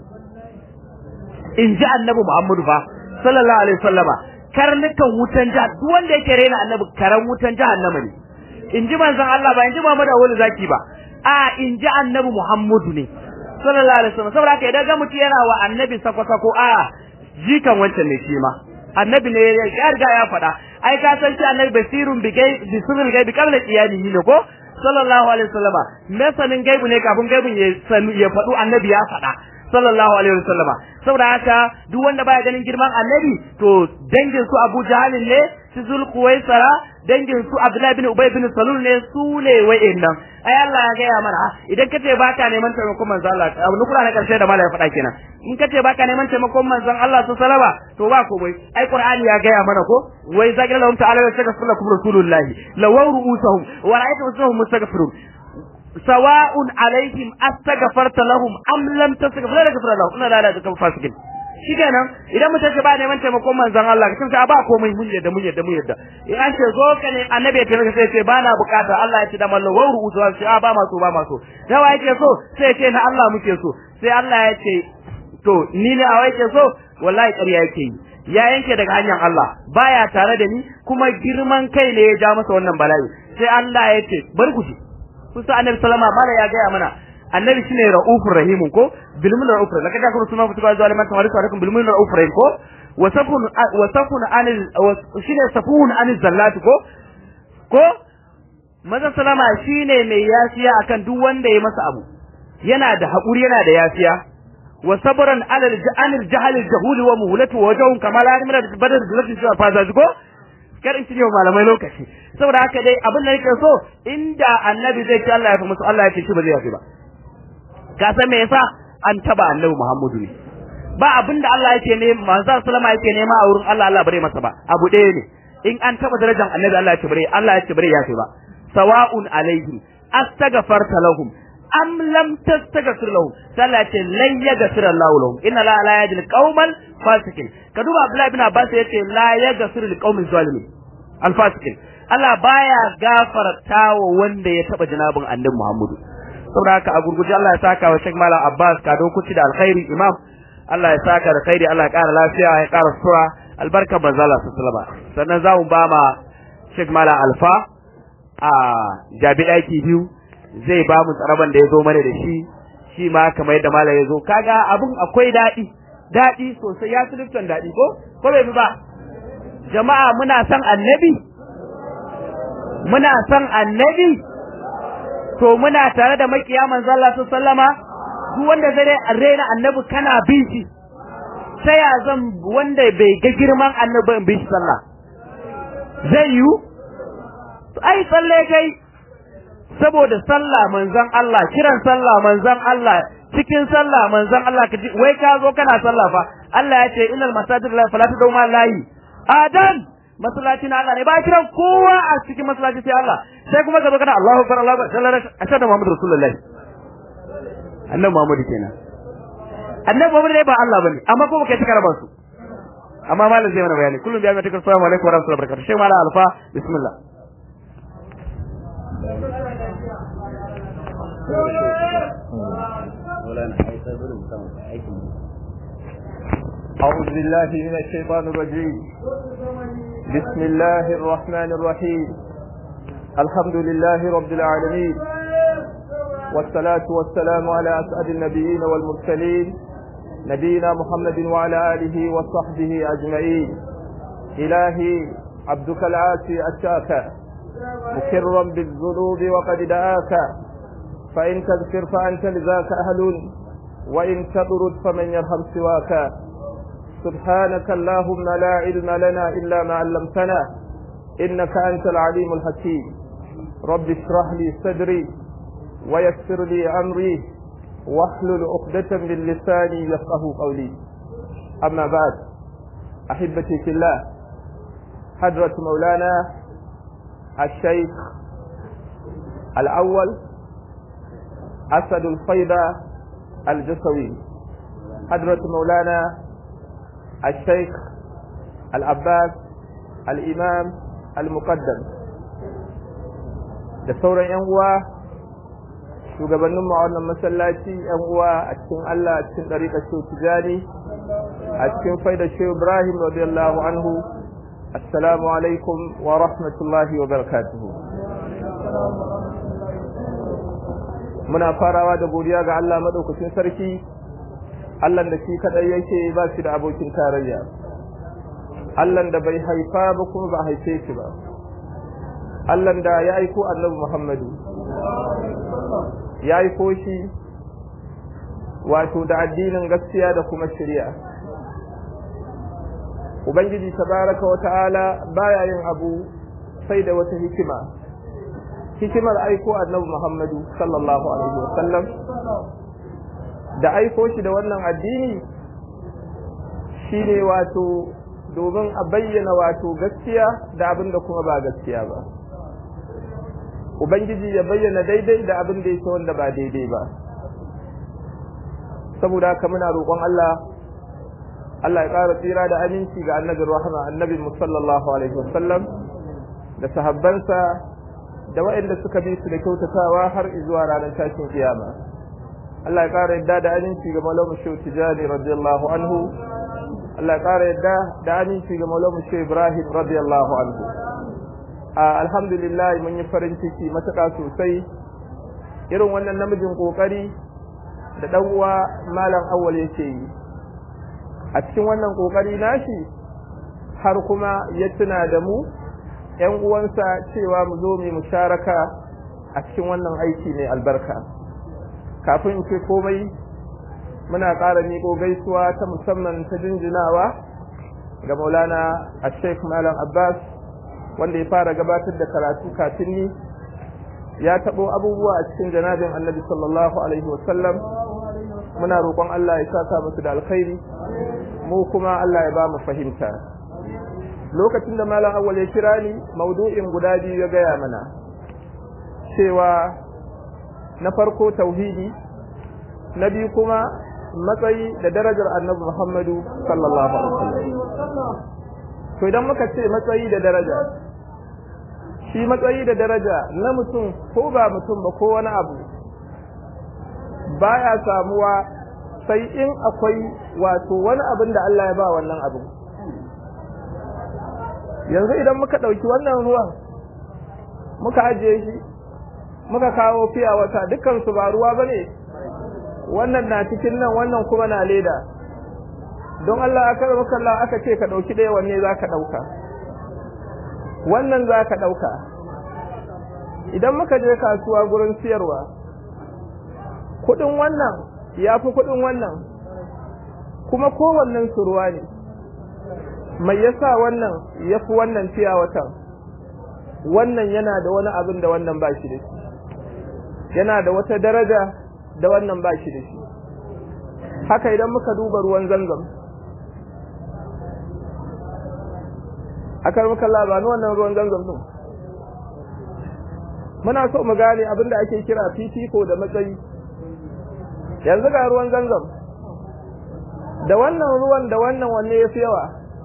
in ji annabi muhammadu fa sallallahu alaihi wasallama karnukan wutan jahannama duk wanda yake rena annabi karan wutan jahannama ne in ji manzon Allah ba in ji Muhammadu Awolu zaki ba a in ji annabi Muhammadu ne sallallahu alaihi wasallam saboda haka idan ga mutum yana wa annabi sako sako a jikan wancan ne shi ma annabi ne ya riga ya faɗa ai ka san shi annabi basirun bi gai bi sirril gaibi qabla qiyamihi ne ko sallallahu alaihi wasallama masanin gaibu ne kafin gaibun ya sanu ya faɗu annabi ya faɗa sallallahu alaihi wasallama saboda haka duk wanda baya ganin girman annabi to dangin su Abu Jahal ne su Zulkuwaisara dangin su Abdullahi bin Ubay bin Salul ne su ne wa'annan ai Allah ya gaya mana idan kace baka neman taimakon manzon Allah abu nukura na karshe da malai faɗa kenan in kace baka neman taimakon manzon Allah su salama to ba komai ai Qur'ani ya gaya mana ko wai zagira lahum ta'ala wa yastaghfiru lakum rasulullahi lawaw ru'usahum wa ra'aytu mustaghfirun sawa'un alaihim astaghfarta lahum am lam tastaghfir la yaghfir lahum inna la ilaha illa fasikin shikenan idan mutum ce ba neman taimakon manzon Allah ka tunta ba komai mun yadda mun yadda mun yadda in an ce zo ka ne annabi ya taimaka sai ce ba na bukata Allah ya ce da mallan wa ru'usu sai a ba ma so ba ma so da wa yake so sai ce na Allah muke so sai Allah ya ce to ni ne a yake so wallahi ƙarya yake yi ya yanke daga hanyar Allah baya tare da ni kuma girman kai ne ya ja masa wannan bala'i sai Allah ya ce bar ku ji kusa annabi sallama mala ya gaya mana annabi shine raufur rahimun ko bilmul raufur laka da kuma sunan futuka zuwa liman tawari alaikum bilmul raufur rahim ko wasafun wasafun anil shine safun anil zallati ko ko maza sallama shine mai yafiya akan duk wanda ya masa abu yana da hakuri yana da yafiya wa sabran ala anil jahal jahuli wa muhlatu wa wajhum kama la yamra badar zulati fa zazugo kar in cinye malamai lokaci saboda haka dai abin da yake so inda annabi zai ce Allah ya fi musu Allah ya ce shi ba zai yafi ba ka san me yasa an taba annabi Muhammadu ne ba abin da Allah yake ne manzo sallama yake nema a wurin Allah Allah bare masa ba abu ɗaya ne in an taba darajar annabi Allah ya ce bare Allah ya ce bare yafi ba sawa'un alaihim astaghfarta lahum am lam tastaghfir lahum sallah ce lan yaghfir Allah lahum inna la la yajil qauman fasikin ka duba Abdullah ibn Abbas yace la yaghfir lil qaumin zalimin al fasikin Allah baya gafarta wa wanda ya taba janabin annabi Muhammadu saboda haka a gurguje Allah ya saka wa Sheikh Malam Abbas ka kuci da alkhairi imam Allah ya saka da khairi Allah ya kara lafiya ya kara sura albarka manzo Allah sallallahu alaihi sannan za mu ba ma Sheikh Malam Alfa a jabi daki biyu zai ba mu tsaraban da ya zo mana da shi shi ma kamar yadda malam ya zo kaga abun akwai daɗi daɗi sosai ya fi lifton daɗi ko ko bai fi ba jama'a muna son annabi muna son annabi to muna tare da makiya manzo Allah sallama duk wanda zai rena annabi kana bin shi sai ya zan wanda bai ga girman annabi in bin shi sallah zai yiwu ai tsalle kai saboda sallah manzon Allah kiran sallah manzon Allah cikin sallah manzon Allah kaji wai ka zo kana sallah fa Allah ya ce innal masajid la fala tad'u ma lahi adan masallaci na Allah ne ba kiran kowa a cikin masallaci sai Allah sai kuma ka zo kana Allahu akbar Allahu akbar sallallahu alaihi wasallam Muhammadu Rasulullah annabi Muhammad kenan annabi Muhammad ne ba Allah bane amma ko baka tikara ba su amma malam zai mana bayani kullum biya mai tikar assalamu alaikum wa rahmatullahi wa barakatuh sai malam alfa bismillah أعوذ بالله من الشيطان الرجيم بسم الله الرحمن الرحيم الحمد لله رب العالمين والصلاة والسلام على أسعد النبيين والمرسلين نبينا محمد وعلى آله وصحبه أجمعين إلهي عبدك العاسي أتاك مكرا بالذنوب وقد دعاك فإن تغفر فأنت لذاك أهل وإن تطرد فمن يرحم سواك سبحانك اللهم لا علم لنا إلا ما علمتنا إنك أنت العليم الحكيم رب اشرح لي صدري ويسر لي أمري واحلل عقدة من لساني يفقه قولي أما بعد أحبتي في الله حضرة مولانا الشيخ الأول أسد الفيضة الجسوي حضرة مولانا الشيخ العباس الإمام المقدم da sauran 'yan uwa shugabanninmu a wannan masallaci 'yan uwa a cikin Allah a cikin ɗariƙar Shehu Tijani a cikin faidar Shehu Ibrahim radiyallahu anhu assalamu alaikum wa rahmatullahi wa barakatuhu muna farawa da godiya ga Allah madaukakin sarki Allah da shi kadai yake ba shi da abokin tarayya Allah da bai haifa ba kuma ba haife shi ba Allah da ya aiko Annabi Muhammadu ya aiko shi wato da addinin gaskiya da kuma shari'a Ubangiji tabaraka wa ta'ala baya yin abu sai da wata hikima hikimar aiko Annabi Muhammadu sallallahu alaihi wa sallam da aiko shi da wannan addini shine wato domin a bayyana wato gaskiya da abin da kuma ba gaskiya ba ubangiji ya bayyana daidai da abin da yake wanda ba daidai ba saboda haka muna roƙon Allah Allah ya ƙara tsira da aminci ga annabin rahama annabi sallallahu alaihi wasallam da sahabbansa da waɗanda suka bi su da kyautatawa har zuwa ranar tashin kiyama Allah ya ƙara yadda da aminci ga Maulana Shehu Tijani radiyallahu anhu Allah ya ƙara yadda da aminci ga Maulana Shehu Ibrahim radiyallahu anhu alhamdulillah mun yi farin ciki matuƙa sosai irin wannan namijin kokari da dan uwa malam awwal yake yi a cikin wannan kokari nashi har kuma ya tuna da mu ƴan uwansa cewa mu zo mu musharaka a cikin wannan aiki mai albarka kafin in ce komai muna ƙara miƙo gaisuwa ta musamman ta jinjinawa ga maulana a sheikh malam abbas wanda ya fara gabatar da karatu kafin ni ya taɓo abubuwa a cikin janabin annabi sallallahu alaihi wasallam muna roƙon Allah ya saka musu da alkhairi mu kuma Allah ya ba mu fahimta lokacin da malam awwal ya kira ni maudu'in guda biyu ya gaya mana cewa na farko tauhidi na biyu kuma matsayi da darajar annabi Muhammadu sallallahu alaihi wasallam to idan muka ce matsayi da daraja shi matsayi da daraja na mutum ko ba mutum ba ko wani abu baya samuwa sai in akwai wato wani abin da Allah ya ba wannan abu yanzu idan muka ɗauki wannan ruwan muka ajiye shi muka kawo fiya wata dukkan su ba ruwa bane wannan na cikin nan wannan kuma na leda don Allah aka maka Allah aka ce ka dauki ɗaya wanne zaka dauka wannan zaka dauka idan muka je kasuwa gurin siyarwa kudin wannan yafi kudin wannan kuma kowannen su ruwa ne mai yasa wannan yafi wannan fiya watan wannan yana da wani abin da wannan ba shi da shi yana da wata daraja da wannan ba shi da shi haka idan muka duba ruwan zanzam akar muka labani wannan ruwan zanzam din muna so mu gane abin da ake kira fifiko da matsayi yanzu ga ruwan zanzam da wannan ruwan da wannan wanne ya fi yawa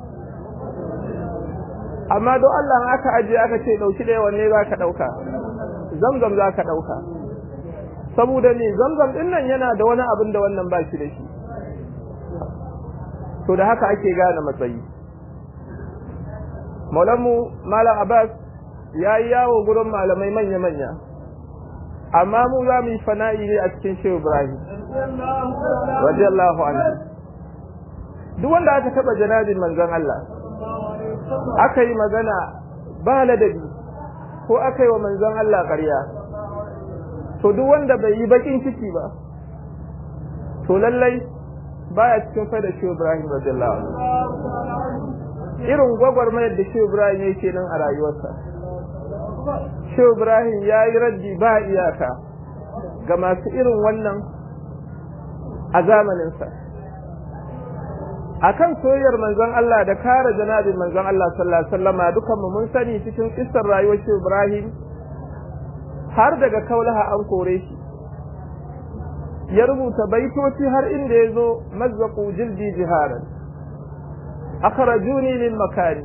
amma don Allah aka ajiye aka ce dauki ɗaya wanne za ka ɗauka zamzam za ka ɗauka saboda ne zamzam ɗin nan yana da wani abin da wannan ba shi da shi to da haka ake gane matsayi maulanmu malam abbas ya yi yawo gurin malamai manya-manya amma mu za mu yi fana'i ne a cikin shehu ibrahim radiyallahu anhu duk wanda aka taba janabin manzon Allah aka yi magana ba ladabi ko aka yi wa manzon Allah ƙarya to duk wanda bai yi bakin ciki ba to lallai baya cikin faida shi Ibrahim radiyallahu anhu irin gwagwarmayar da shi Ibrahim yake nan a rayuwarsa shi Ibrahim ya yi raddi ba iyaka ga masu irin wannan a zamaninsa akan soyayyar manzon Allah da kare janabin manzon Allah sallallahu alaihi wasallama dukan mu mun sani cikin kissar rayuwar shi Ibrahim har daga kaulaha an kore shi ya rubuta baitoci har inda ya zo mazzaqu jildi jiharan akhrajuni min makani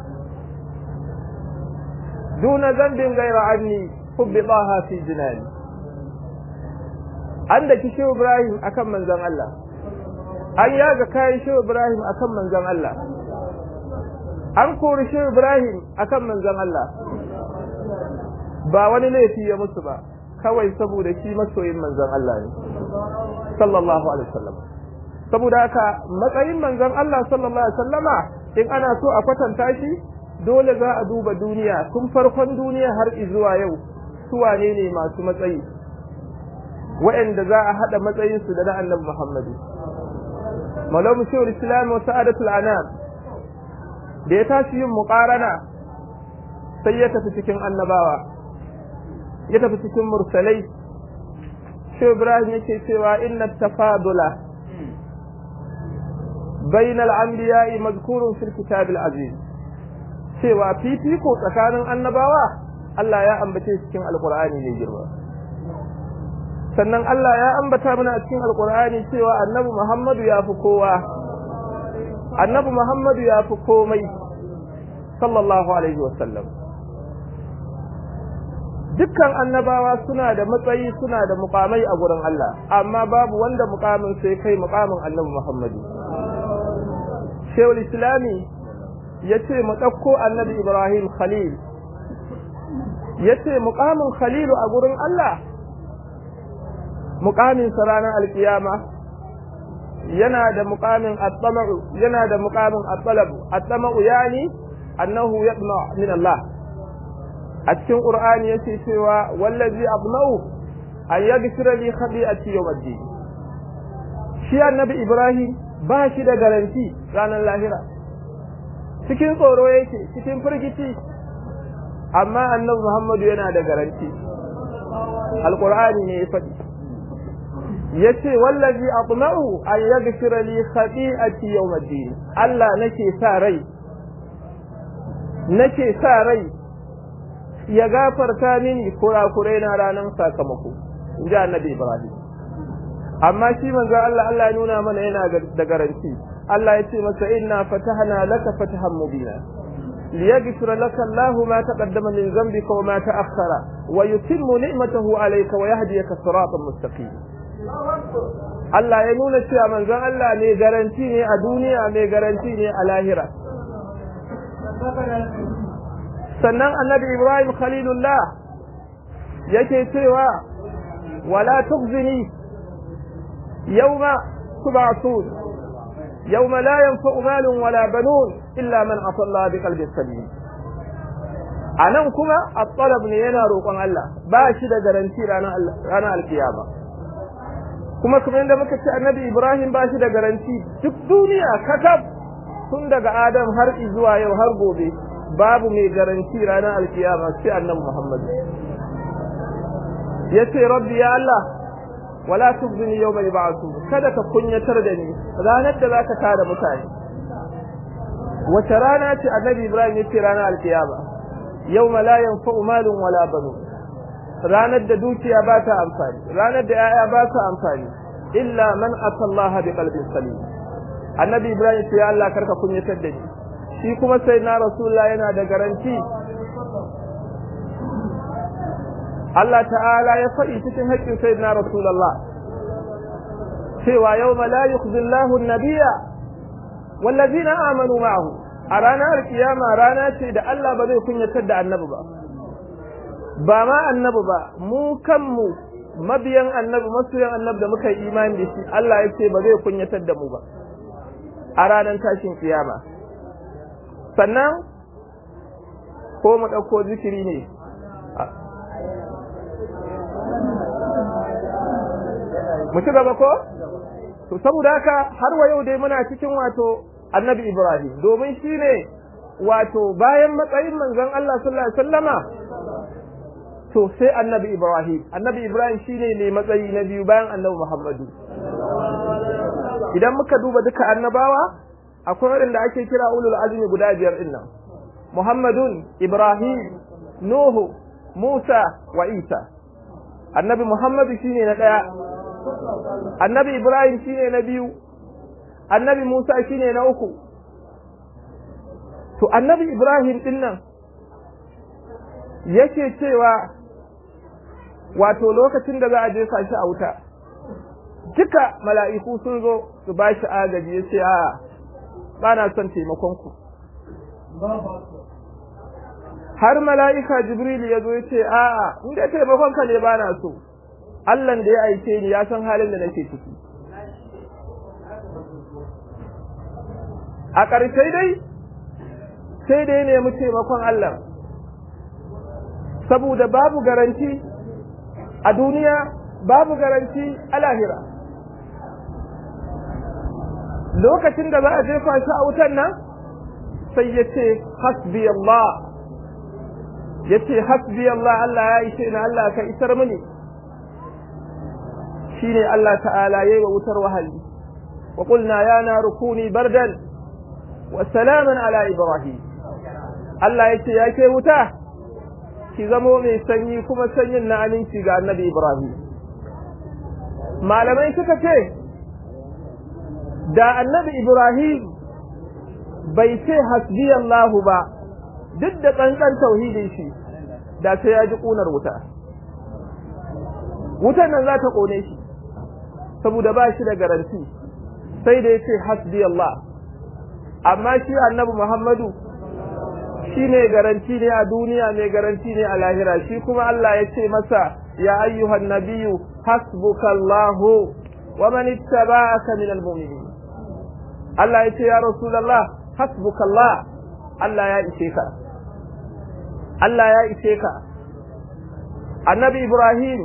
duna zambin gaira anni hubbidaha fi jinani an da kishi Ibrahim akan manzon Allah an yaga kayan shi Ibrahim akan manzon Allah an kori shi Ibrahim akan manzon Allah ba wani laifi ya musu ba kawai saboda shi masoyin manzon Allah ne sallallahu alaihi wasallam saboda haka matsayin manzon Allah sallallahu alaihi wasallama in ana so a kwatanta shi dole za a duba duniya tun farkon duniya har zuwa yau su wane ne masu matsayi waɗanda za a haɗa matsayinsu da na annabi Muhammadu malamu shehul islam wa sa'adatul anam da ya tashi yin muqarana sai ya tafi cikin annabawa ya tafi cikin mursalai shehu ibrahim yake cewa inna tafadula bayna al-anbiya'i mazkurun fil kitab al-aziz cewa fifiko tsakanin annabawa Allah ya ambace cikin alqur'ani ne girma sannan Allah ya ambata mana a cikin alkur'ani cewa annabi Muhammadu ya fi kowa annabi Muhammadu ya fi komai sallallahu alaihi wasallam dukkan annabawa suna da matsayi suna da mukamai a gurin Allah amma babu wanda mukamin sai kai mukamin annabi Muhammadu Shehul Islami ya ce mu ɗauko annabi Ibrahim Khalil ya ce mukamin Khalilu a gurin Allah mukamin sa ranar alkiyama yana da mukamin at-tama'u yana da mukamin at-talab at-tama'u yani annahu yatma min Allah a cikin qur'ani yace cewa wallazi abna'u an yaghfira li khati'ati yawmiddin shi annabi ibrahim ba shi da garanti ranar lahira cikin tsoro yake cikin firgici amma annabi muhammadu yana da garanti alqur'ani ne ya faɗi yace wallazi atma'u an yaghfira li khati'ati yawmiddin Allah nake sa rai nake sa rai ya gafarta mini kurakurai na ranar sakamako inji annabi Ibrahim amma shi manzo Allah Allah ya nuna mana yana da garanti Allah ya ce masa inna fatahna laka fatahan mubina liyaghfira laka Allahu ma taqaddama min dhanbika wa ma ta'akhkhara wa yutimmu ni'matahu alayka wa yahdiyaka siratan mustaqim Allah ya nuna cewa manzon Allah ne garanti ne a duniya mai garanti ne a lahira sannan annabi Ibrahim Khalilullah yake cewa wala tukhzini yawma tub'athun yawma la yanfa'u malun wala banun illa man ata Allah bi qalbin salim anan kuma at-talab ne yana roƙon Allah ba shi da garanti ranar ranar alkiyama kuma kuma inda muka ce annabi Ibrahim ba shi da garanti duk duniya kakab tun daga Adam har zuwa yau har gobe babu mai garanti ranar alkiyama sai annabi Muhammad yace rabbi ya Allah wala tubzini yawma yub'athu kada ka kunyatar da ni ranar da zaka tada mutane wace rana ce annabi Ibrahim yace ranar alkiyama yawma la yanfa'u malun wala banun ranar da dukiya ba ta amfani ranar da yaya ba ta amfani illa man atallaha bi qalbin salim annabi Ibrahim ce ya Allah karka kunyatar da ni shi kuma sai na rasulullah yana da garanti Allah ta'ala ya faɗi cikin haƙƙin sai na rasulullah cewa yau la yukhzi Allahu an-nabiyya wallazina amanu ma'ahu a ranar kiyama rana ce da Allah ba zai kunyatar da annabi ba ba ma annabi ba mu kanmu mabiyan annabi masoyan annabi da muka yi imani da shi Allah ya ce ba zai kunyatar da mu ba a ranar tashin kiyama sannan ko mu ɗauko zikiri ne mu ci gaba ko to saboda haka har wa yau dai muna cikin wato annabi ibrahim domin shine wato bayan matsayin manzon Allah sallallahu alaihi wasallama to sai annabi ibrahim annabi ibrahim shine mai matsayi na biyu bayan annabi muhammadu idan muka duba duka annabawa akwai waɗanda ake kira ulul azmi guda biyar din nan muhammadun ibrahim nuhu musa wa isa annabi muhammadu shine na ɗaya annabi ibrahim shine na biyu annabi musa shine na uku to annabi ibrahim din nan yake cewa wato lokacin da za a jefa shi a wuta duka mala'iku sun zo su ba shi agaji ya ce a ba na son taimakonku har mala'ika jibril ya zo ya ce a in da taimakonka ne ba na so Allahn da ya aike ni ya san halin da nake ciki a ƙarshe dai sai da ya nemi taimakon Allah saboda babu garanti a duniya babu garanti a lahira lokacin da za a jefa shi a wutan nan sai ya ce hasbi Allah ya ce hasbi Allah Allah ya ishe ni Allah ka isar mini shine Allah ta'ala yayi wa wutar wahayi wa qulna ya naru kuni bardan wa salaman ala ibrahim Allah yace ya ke wuta ki zamo mai sanyi kuma sanyin na aminci ga annabi ibrahim malamai suka ce da annabi ibrahim bai ce hasbi Allah ba duk da tsantsan tauhidin shi da sai ya ji kunar wuta wutan nan za ta kone shi saboda ba shi da garanti sai da ya ce hasbi Allah amma shi annabi Muhammadu shi ne garanti ne a duniya mai garanti ne a lahira shi kuma Allah ya ce masa ya ayyuhan nabiyyu hasbuka Allah wa man ittaba'aka min almu'minin Allah ya ce ya rasulullah hasbuka Allah Allah ya ishe ka Allah ya ishe ka annabi Ibrahim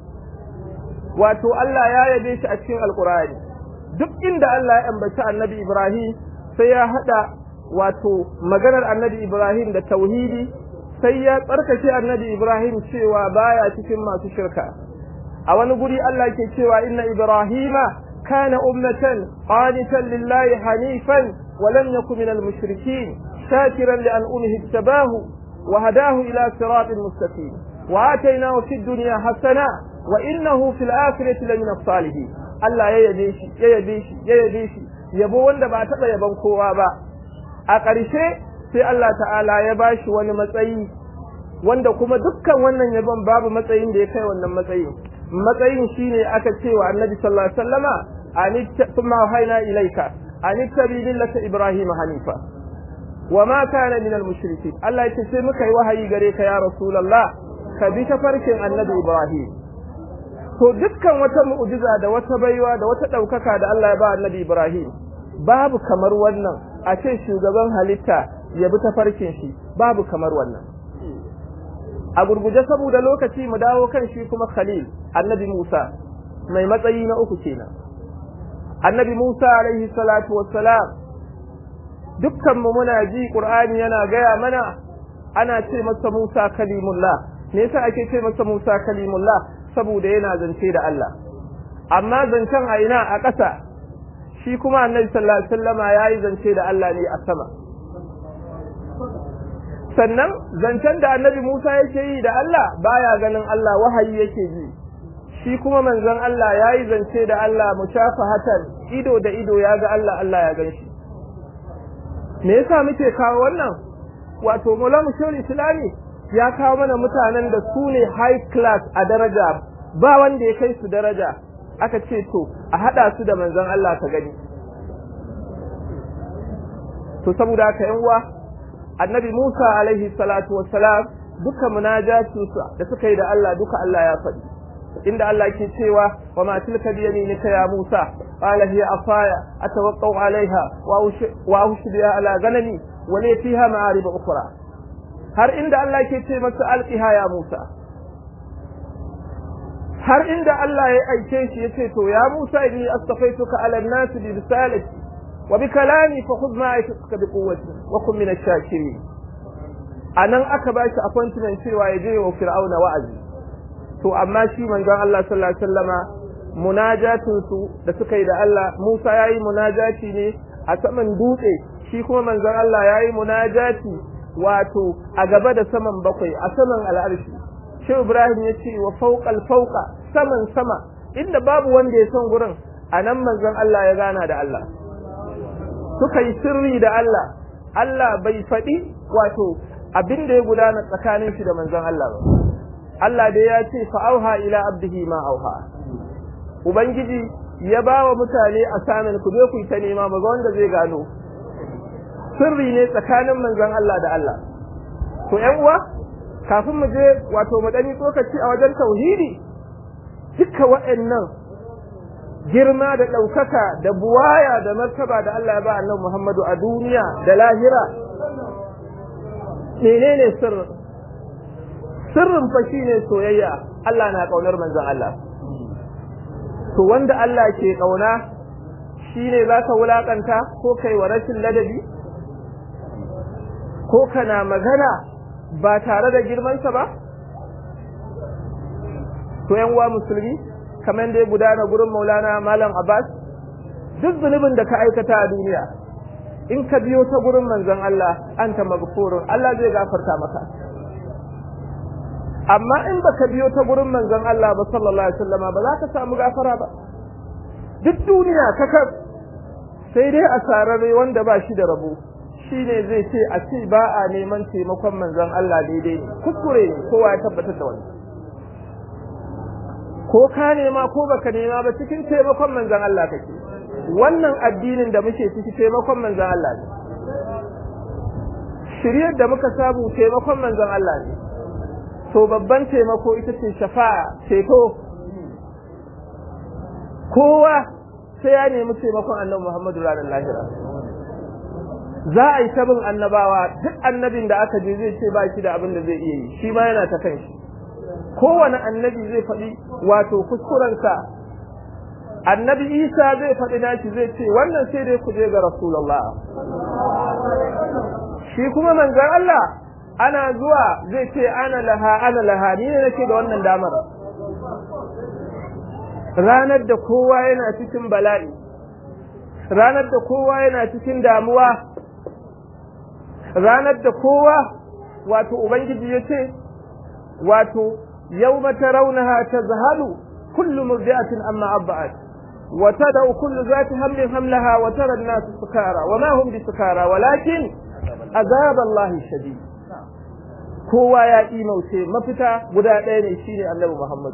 wato Allah ya yabe shi a cikin alkur'ani duk inda Allah ya ambaci annabi Ibrahim sai ya hada wato maganar annabi Ibrahim da tauhidi sai ya tsarkake annabi Ibrahim cewa baya cikin masu shirka a wani guri Allah ke cewa inna Ibrahima kana ummatan qanitan lillahi hanifan wa lam yakun minal mushrikeen shakiran li an'umihi ittabahu wa hadahu ila siratin mustaqim wa atainahu fid dunya hasana wa innahu fil akhirati lamina salihin Allah ya yabe shi ya yabe shi ya yabe shi yabo wanda ba taba yaban kowa ba a ƙarshe sai Allah ta'ala ya bashi wani matsayi wanda kuma dukkan wannan yabon babu matsayin da ya kai wannan matsayin matsayin shine aka ce wa Annabi sallallahu alaihi wasallama anitta thumma hayna ilayka anittabi millata ibrahim hanifa wa ma kana min al-mushrikeen Allah ya ce sai muka yi wahayi gare ka ya rasulullah ka bi tafarkin Annabi Ibrahim to dukkan wata mu'jiza da wata baiwa da wata ɗaukaka da Allah ya ba annabi Ibrahim babu kamar wannan a ce shugaban halitta ya bi tafarkin shi babu kamar wannan a gurguje saboda lokaci mu dawo kan shi kuma Khalil annabi Musa mai matsayi na uku kenan annabi Musa alaihi salatu wassalam dukkan mu muna ji Qur'ani yana gaya mana ana ce masa Musa kalimullah me yasa ake ce masa Musa kalimullah saboda yana zance da Allah amma zancen a ina a ƙasa shi kuma annabi sallallahu alaihi wasallama yayi zance da Allah ne a sama sannan zancen da annabi Musa yake yi da Allah baya ganin Allah wahayi yake ji shi kuma manzon Allah yayi zance da Allah mushafahatan ido da ido ya ga Allah Allah ya ganshi me yasa muke kawo wannan wato Maulana Shehu Islami ya kawo mana mutanen da su ne high class a daraja ba wanda ya kai su daraja aka ce to a hada su da manzon Allah ka gani to saboda haka yan uwa annabi Musa alaihi salatu wassalam duka munajatu da suka yi da Allah duka Allah ya faɗi inda Allah ke cewa wa ma tilka bi yaminika ya Musa قال هي عصاي أتوقع عليها وأوش بها على غنمي ولي فيها معارب أخرى har inda Allah ke ce masa alqiha ya Musa har inda Allah ya aike shi yace to ya Musa inni astafaituka ala an-nas bi risalati wa bi kalami fa khudh ma aituka bi quwwati wa kun min ash-shakirin anan aka bashi appointment cewa ya je wa fir'auna wa'azi to amma shi manzon Allah sallallahu alaihi wasallama munajatin su da suka yi da Allah Musa yayi munajati ne a saman dutse shi kuma manzon Allah yayi munajati wato a gaba da saman bakwai a saman al'arshi shi Ibrahim ya ce wa fawqal fawqa saman sama inda babu wanda ya san gurin anan manzon Allah ya gana da Allah suka yi sirri da Allah Allah bai faɗi wato abin da ya gudana tsakanin shi da manzon Allah ba Allah dai ya ce fa auha ila abdihi ma auha ubangiji ya ba wa mutane asamin ku je ku yi ta nema ba wanda zai gano sirri ne tsakanin manzon Allah da Allah to ƴan uwa kafin mu je wato mu dani tsokaci a wajen tauhidi duka waɗannan girma da ɗaukaka da buwaya da martaba da Allah ya ba annabi Muhammadu a duniya da lahira menene sirrin sirrin fa shine soyayya Allah na kaunar manzon Allah to wanda Allah ke kauna shine zaka wulakanta ko kai wa rashin ladabi ko kana magana ba tare da girmansa ba to yan uwa musulmi kamar da ya gudana gurin Maulana Malam Abbas duk zunubin da ka aikata a duniya in ka biyo ta gurin manzon Allah anta maghfurun Allah zai gafarta maka amma in baka biyo ta gurin manzon Allah ba sallallahu alaihi wasallama ba za ka samu gafara ba duk duniya kaka sai dai a sarare wanda ba shi da rabo shine zai ce a ce ba a neman taimakon manzon Allah daidai ne kuskure ne kowa ya tabbatar da wani ko ka nema ko baka nema ba cikin taimakon manzon Allah kake wannan addinin da muke ciki taimakon manzon Allah ne shiryar da muka samu taimakon manzon Allah ne to babban taimako ita ce shafa'a ceto kowa sai ya nemi taimakon annabi Muhammadu ranar lahira za a yi tabin annabawa duk annabin da aka je zai ce ba shi da abin da zai iya yi shi ma yana ta kan shi kowane annabi zai faɗi wato kuskurensa annabi isa zai faɗi nashi zai ce wannan sai dai ku je ga rasulullah shi kuma manzon Allah ana zuwa zai ce ana laha ana laha ni ne nake da wannan damar ranar da kowa yana cikin bala'i ranar da kowa yana cikin damuwa ranar da kowa wato ubangiji ya ce wato yawma tarawnaha tazhalu kullu murdi'atin amma abba'at wa tad'u kullu zati hamlin hamlaha wa tara an-nas sukara wa ma hum bisukara walakin azab Allah shadid kowa ya imauce mafita guda ɗaya ne shine Annabi Muhammad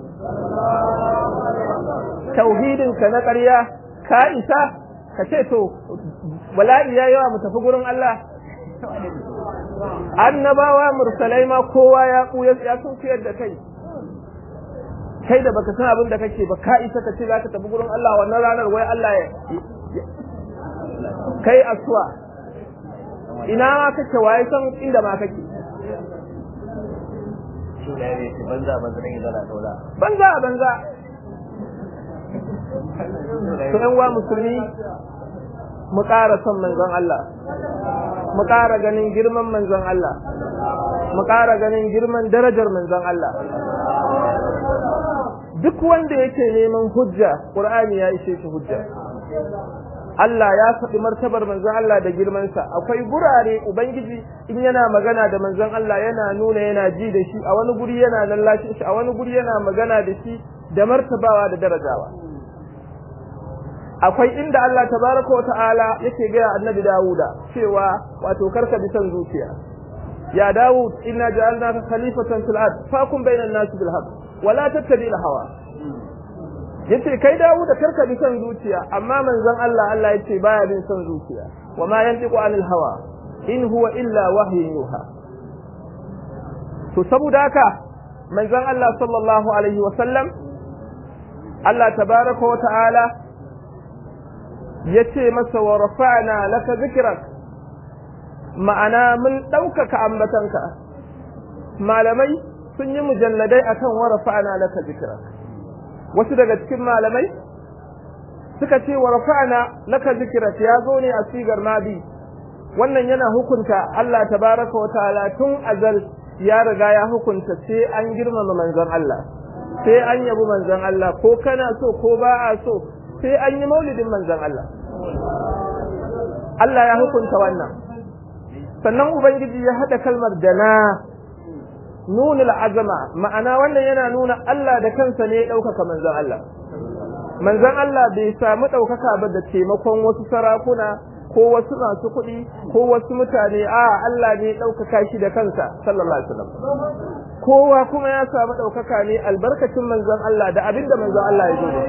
tauhidin ka na ƙarya ka isa ka ce to bala'i ya yawa mu tafi gurin Allah annabawa mursalai ma kowa ya kuya ya sun fiyar da kai kai da baka san abin da kake ba ka isa ka ce za ka tafi gurin Allah wannan ranar wai Allah ya kai aswa ina ma kake waye san inda ma kake banza banza to yan wa musulmi mu ƙara son manzon Allah mu ƙara ganin girman manzon Allah mu ƙara ganin girman darajar manzon Allah duk wanda yake neman hujja Qur'ani ya ishe shi hujja Allah ya faɗi martabar manzon Allah da girmansa akwai gurare ubangiji in yana magana da manzon Allah yana nuna yana ji da shi a wani guri yana lallashin shi a wani guri yana magana da shi da martabawa da darajawa akwai inda Allah tabaraka wa ta'ala yake ga annabi Dawuda cewa wato karka bi san zuciya ya Dawud inna ja'alnaka khalifatan fil ard fakum bainan nas bil haqq wa la tattabi' al hawa yace kai Dawud karka bi san zuciya amma manzon Allah Allah yace baya bin san zuciya wa ma yantiqu anil hawa in huwa illa wahyun yuha to saboda haka manzon Allah sallallahu alaihi wa sallam Allah tabaraka wa ta'ala yace masa wa rafa'na laka zikrak ma'ana mun ɗaukaka ambatanka malamai sun yi mujalladai akan wa rafa'na laka zikrak wasu daga cikin malamai suka ce wa rafa'na laka zikrak ya zo ne a sigar madi wannan yana hukunta Allah tabaraka wa ta'ala tun azal ya riga ya hukunta sai an girmama manzon Allah sai an yabi manzon Allah ko kana so ko ba a so sai an yi maulidin manzon Allah Allah ya hukunta wannan sannan ubangiji ya hada kalmar dana nunul azama ma'ana wannan yana nuna Allah da kansa ne ya ɗaukaka manzon Allah manzon Allah bai samu ɗaukaka ba da taimakon wasu sarakuna ko wasu masu kuɗi ko wasu mutane a Allah ne ɗaukaka shi da kansa sallallahu alaihi wasallam kowa kuma ya samu ɗaukaka ne albarkacin manzon Allah da abinda manzon Allah ya zo da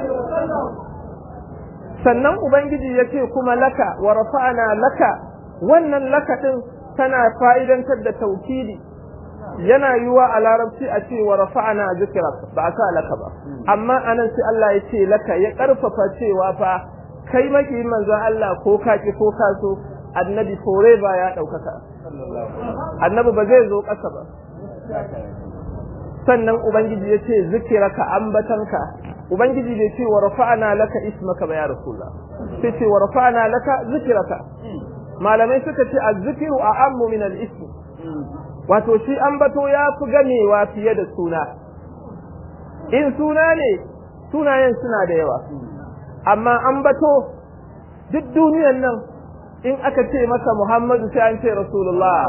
sannan ubangiji ya ce kuma laka wa rafa'ana laka wannan laka din tana fa'idantar da taukidi yana yiwa a larabci a ce wa rafa'ana zikrak ba a sa laka ba amma anan sai Allah ya ce laka ya karfafa cewa fa kai maki manzon Allah ko ka ki ko ka so annabi forever ya daukaka annabi ba zai zo kasa ba sannan ubangiji ya ce zikiraka ambatanka ubangiji bai ce wa rafa'ana laka ismaka ba ya rasulullah sai ce wa rafa'ana laka zikiraka malamai suka ce azzikiru a'ammu min al-ism wato shi ambato ya fi gamewa fiye da suna in suna ne sunayen suna da yawa amma ambato duk duniyan nan in aka ce masa Muhammadu sai an ce Rasulullah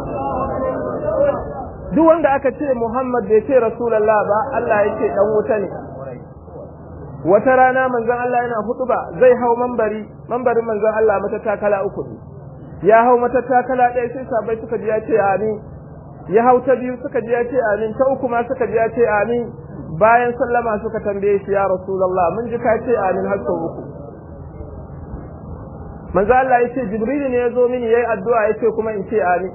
duk wanda aka ce Muhammad bai ce Rasulullah ba Allah ya ce dan wuta ne wata rana manzon Allah yana hutuba zai hau mambari mambarin manzon Allah mata takala uku ne ya hau mata takala ɗaya sai sabai suka ji ya ce amin ya hau ta biyu suka ji ya ce amin ta uku ma suka ji ya ce amin bayan sallama suka tambaye shi ya rasulullah mun ji ka ce amin har sau uku manzo Allah ya ce jibril ne ya zo mini yayi addu'a ya ce kuma in ce amin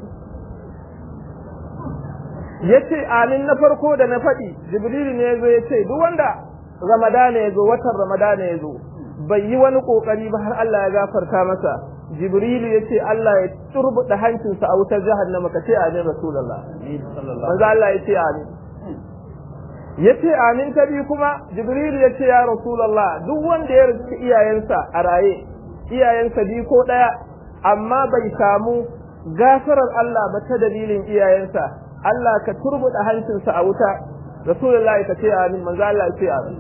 ya ce amin na farko da na faɗi jibril ne ya zo ya ce duk wanda ramadana ya zo watan ramadana ya zo bai yi wani kokari ba har Allah ya gafarta masa jibrilu ya ce Allah ya turbuɗa hancinsa a wutar jahannama ka ce amin rasulullah manzo Allah ya ce amin ya ce amin ta biyu kuma jibrilu ya ce ya rasulullah duk wanda ya riski iyayensa a raye iyayensa biyu ko ɗaya amma bai samu gafarar Allah ba ta dalilin iyayensa Allah ka turbuɗa hancinsa a wuta rasulullah ka ce amin manzo Allah ya ce amin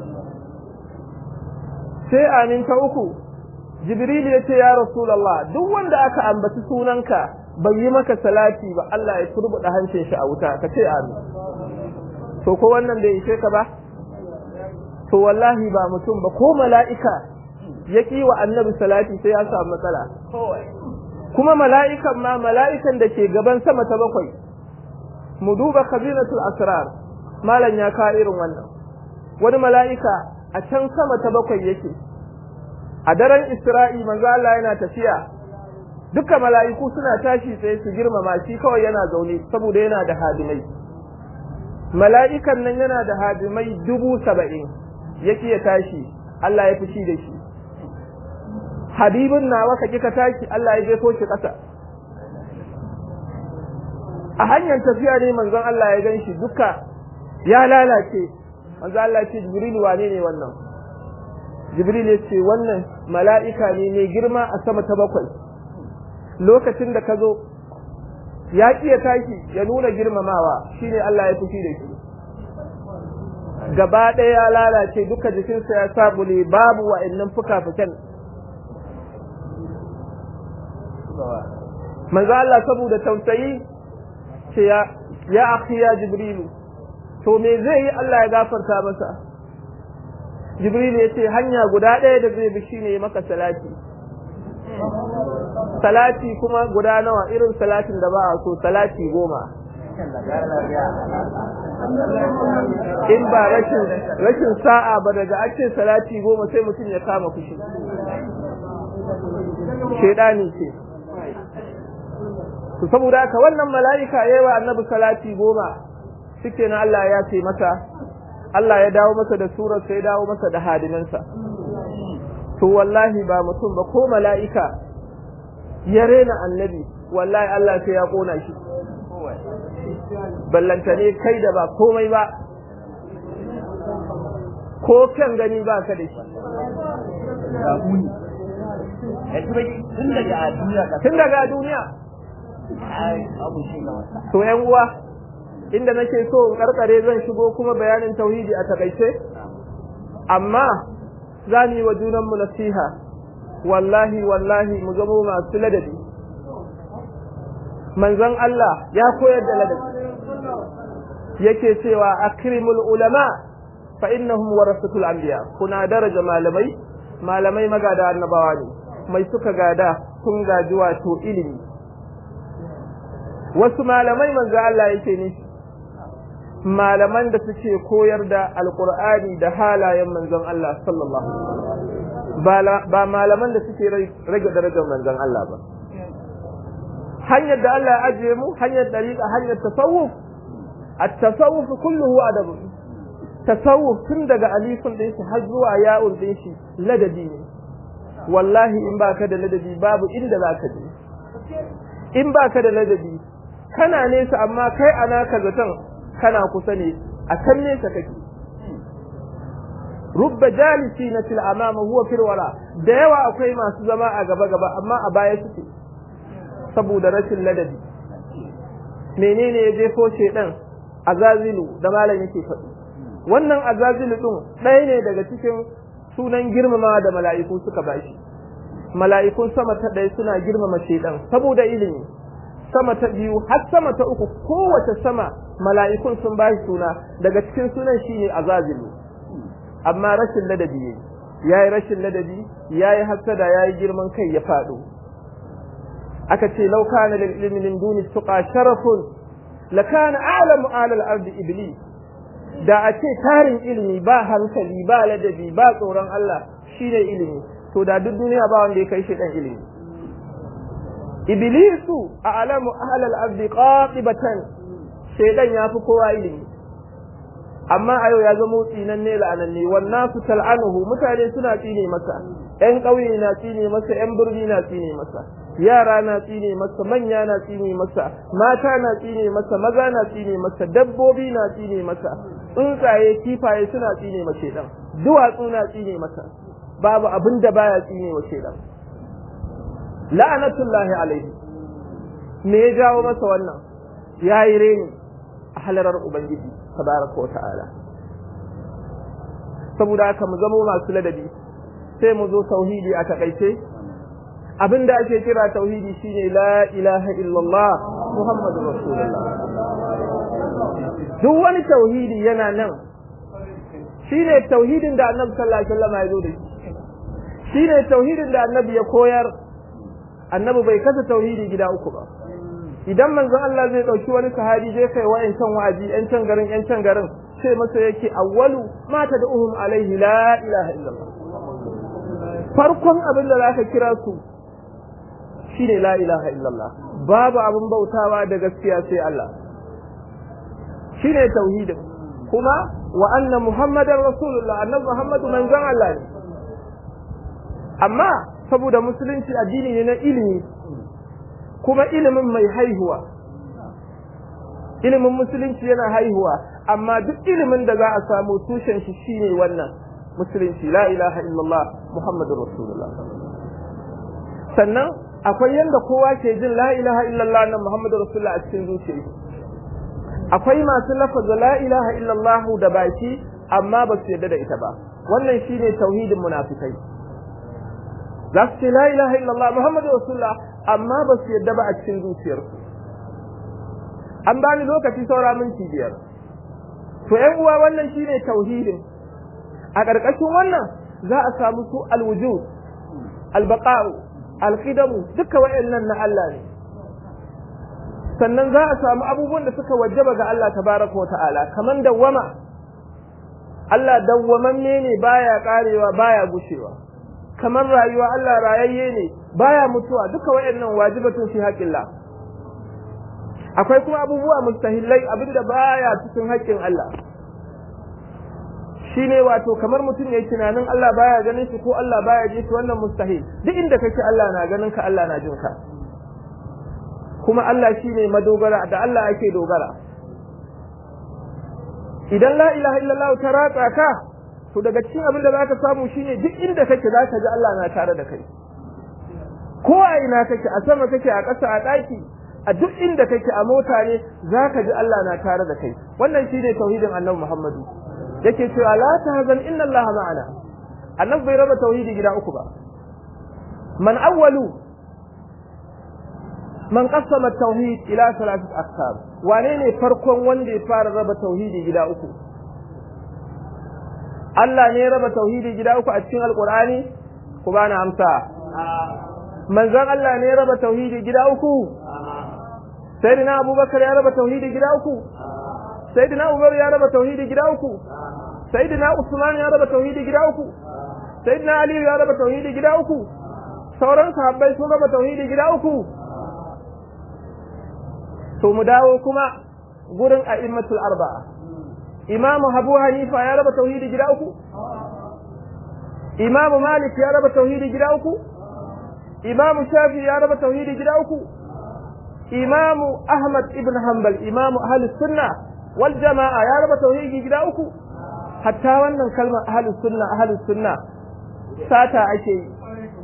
sai amin ta uku Jibril ya ce ya Rasulallah duk wanda aka ambaci sunanka bai yi maka salati ba Allah ya turbuɗa hancin shi a wuta ka ce amin to ko wannan bai ishe ka ba to wallahi ba mutum ba ko mala'ika ya ƙi wa annabi salati sai ya samu matsala kuma mala'ikan ma mala'ikan da ke gaban sama ta bakwai mu duba khazinatul asrar malam ya ka irin wannan wani mala'ika a can sama ta bakwai yake a daren Isra'i manzo Allah yana tafiya duka mala'iku suna tashi sai su girmama shi kawai yana zaune saboda yana da hadimai mala'ikan nan yana da hadimai dubu saba'in yake ya tashi Allah ya fushi da shi habibin nawa ka kika tashi Allah ya jefo shi ƙasa a hanyar tafiya ne manzon Allah ya gan shi duka ya lalace manzo Allah ya ce Jibril wane ne wannan Jibril ya ce wannan mala'ika ne mai girma a sama ta bakwai lokacin da ka zo ya ya tashi ya nuna girmamawa shine Allah ya fushi da shi gaba ɗaya ya lalace duka jikinsa ya sabule babu wa'annan fuka-fukan manzo Allah saboda tausayi ce ya ya akhi ya jibrilu to me zai yi Allah ya gafarta masa jibrilu ya ce hanya guda ɗaya da zai bi shine maka salati salati kuma guda nawa irin salatin da ba a so salati goma in ba rashin rashin sa'a ba daga an ce salati goma sai mutum ya kama fushi shedani ce to saboda haka wannan mala'ika yayi wa annabi salati goma shike na Allah ya ce masa Allah ya dawo masa da surar sai dawo masa da hadiminsa to wallahi ba mutum ba ko mala'ika ya rena annabi wallahi Allah sai ya kona shi ballantane kai da ba komai ba ko kan gani ba ka da shi tun daga a duniya ka tun daga duniya abu shi ga wasa to yan uwa inda nake so in karkare zan shigo kuma bayanin tauhidi a takaice amma za mu yi wa junanmu nasiha wallahi wallahi mu zamo masu ladabi manzon Allah ya koyar da ladabi yake cewa akrimul ulama fa innahum warasatul anbiya kuna daraja malamai malamai magada annabawa ne mai suka gada kun gaji wato ilimi wasu malamai manzo Allah yake ne malaman da suke koyar da alqur'ani da halayen manzon Allah sallallahu alaihi ba malaman da suke rage darajar manzon Allah ba hanyar da Allah ya ajiye mu hanyar dariqa hanyar tasawuf at-tasawuf kulluhu adab tasawuf tun daga alifin din shi har zuwa ya'ul din shi ladabi ne wallahi in baka da ladabi babu inda zaka je in baka da ladabi kana nesa amma kai ana ka zaton kana kusa ne a kan nesa kake rubba jalisi na til amama huwa fil wara da yawa akwai masu zama a gaba gaba amma a baya suke saboda rashin ladabi menene ya jefo shedan azazilu da malam yake faɗi wannan azazilu din ɗaya ne daga cikin sunan girmama da mala'iku suka bashi mala'ikun sama ta ɗaya suna girmama shedan saboda ilimi sama ta biyu har sama ta uku kowace sama mala'ikun sun bashi suna daga cikin sunan shine azazilu amma rashin ladabi ne yayi rashin ladabi yayi hasada yayi girman kai ya faɗo aka ce law kana lil ilmi min duni tuqa sharafun lakana a'lamu alal ardi iblis da a ce tarin ilimi ba hankali ba ladabi ba tsoron Allah shine ilimi to da duk duniya ba wanda ya kai shi dan ilimi iblisu a'lamu ahlal ardi qatibatan shaydan yafi kowa ilimi amma a yau ya zama tsinan ne la'ananne wannan su tal'anuhu mutane suna tsine masa ƴan ƙauye na tsine masa ƴan birni na tsine masa yara na tsine masa manya na tsine masa mata na tsine masa maza na tsine masa dabbobi na tsine masa tsuntsaye kifaye suna tsine masa shedan duwatsu na tsine masa babu abin da baya tsine wa shedan la'anatullahi alaihi me ya jawo masa wannan yayi reni a halarar ubangiji tabaraka wa ta'ala saboda haka mu zamo masu ladabi sai mu zo tauhidi a takaice abinda ake kira tauhidi shine la ilaha illallah muhammadur rasulullah duk wani tauhidi yana nan shine tauhidin da annabi sallallahu alaihi wasallam ya zo da shi shine tauhidin da annabi ya koyar annabi bai kasa tauhidi gida uku ba idan manzon Allah zai dauki wani sahabi zai kai wa'ancan wa'azi yan can garin yan can garin sai masa yake awwalu ma tad'uhum alaihi la ilaha illallah farkon abin da zaka kira su shine la ilaha illallah babu abin bautawa da gaskiya sai Allah shine tauhidin kuma wa anna muhammadar rasulullah annabi muhammadu manzon Allah ne amma saboda musulunci addini ne na ilimi kuma ilimin mai haihuwa ilimin musulunci yana haihuwa amma duk ilimin da za a samu tushen shi shine wannan musulunci la ilaha illallah muhammadur rasulullah sannan akwai yanda kowa ke jin la ilaha illallah nan muhammadur rasulullah a cikin zuciyarsa akwai masu lafaza la ilaha illallah da baki amma ba su yarda da ita ba wannan shine tauhidin munafikai za su ce la ilaha illallah muhammadu rasulullah amma ba su yarda ba a cikin zuciyarsu an bani lokaci saura minti biyar to ƴan uwa wannan shine tauhidin a ƙarƙashin wannan za a samu su alwujud albaqa'u alqidamu duka wayannan na Allah ne sannan za a samu abubuwan da suka wajaba ga Allah tabaraka wa ta'ala kaman dawwama Allah dawwamanne ne baya karewa baya gushewa kamar rayuwa Allah rayayye ne baya mutuwa duka wayannan wajibatun fi haqqillah akwai kuma abubuwa mustahillai abinda baya cikin haƙƙin Allah shine wato kamar mutum yayi tunanin Allah baya ganin shi ko Allah baya ji shi wannan mustahil duk inda kake Allah na ganin ka Allah na jin ka kuma Allah shine madogara da Allah ake dogara idan la ilaha illallah ta ratsa ka to daga cikin abin da zaka samu shine duk inda kake zaka ji Allah na tare da kai ko a ina kake a sama kake a ƙasa a ɗaki a duk inda kake a mota ne zaka ji Allah na tare da kai wannan shine tauhidin Annabi Muhammadu yake cewa la tahzan inna Allah ma'ana annabi bai raba tauhidi gida uku ba man awwalu man qassama tauhid ila thalathati aqsam wane ne farkon wanda ya fara raba tauhidi gida uku Allah ne ya raba tauhidi gida uku a cikin alqur'ani ku bani amsa manzon Allah ne ya raba tauhidi gida uku sayyidina abubakar ya raba tauhidi gida uku sayyidina umar ya raba tauhidi gida uku sayyidina usman ya raba tauhidi gida uku sayyidina ali ya raba tauhidi gida uku sauran sahabbai sun raba tauhidi gida uku to mu dawo kuma gurin a'immatul arba'a imam abu hanifa ya raba tauhidi gida uku imam malik ya raba tauhidi gida uku imam shafi ya raba tauhidi gida uku imam ahmad ibn hanbal imam ahlus sunna wal jama'a ya raba tauhidi gida uku hatta wannan kalmar ahlus sunna ahlus sunna sata ake yi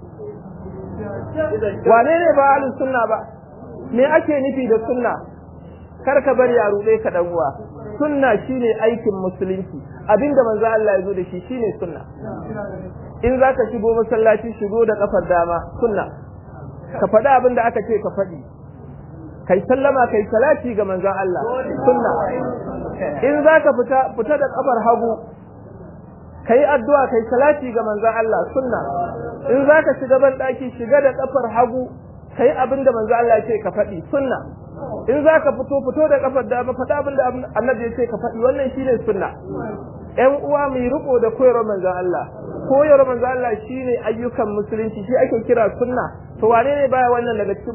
wane ne ba ahlus sunna ba me ake nufi da sunna kar ka bari a ruɗe ka dan uwa sunna shine aikin musulunci abinda manzo Allah ya zo da shi shine sunna in zaka shigo masallaci shigo da kafar dama sunna ka faɗi abin da aka ce ka faɗi kai sallama kai salati ga manzon Allah sunna in zaka fita fita da kafar hagu kai addu'a kai salati ga manzon Allah sunna in zaka shiga ban daki shiga da kafar hagu kai abin da manzon Allah ya ce ka faɗi sunna in zaka fito fito da kafar dama faɗa abin da annabi ya ce ka faɗi wannan shine sunna ƴan uwa mai riko da koyarwar manzon Allah koyarwar manzon Allah shine ayyukan musulunci shi ake kira sunna to wane ne baya wannan daga cikin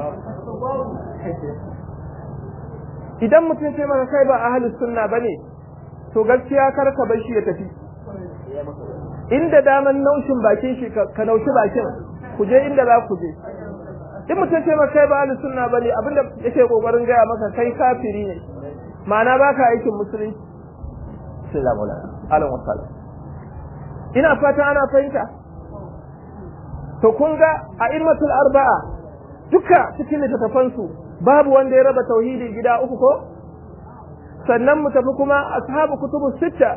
idan mutum ce maka kai ba ahlus sunna bane to gaskiya kar ka bar shi ya tafi inda daman naushin bakin shi ka naushi bakin ku je inda za ku je in mutum ce maka kai ba ahlus sunna bane abinda yake kokarin gaya maka kai kafiri ne ma'ana baka aikin musulunci sallallahu alaihi wasallam ina fata ana fahimta to kun ga a immatul arba'a duka cikin littattafansu babu wanda ya raba tauhidi gida uku ko sannan mu tafi kuma ashabu kutubu sitta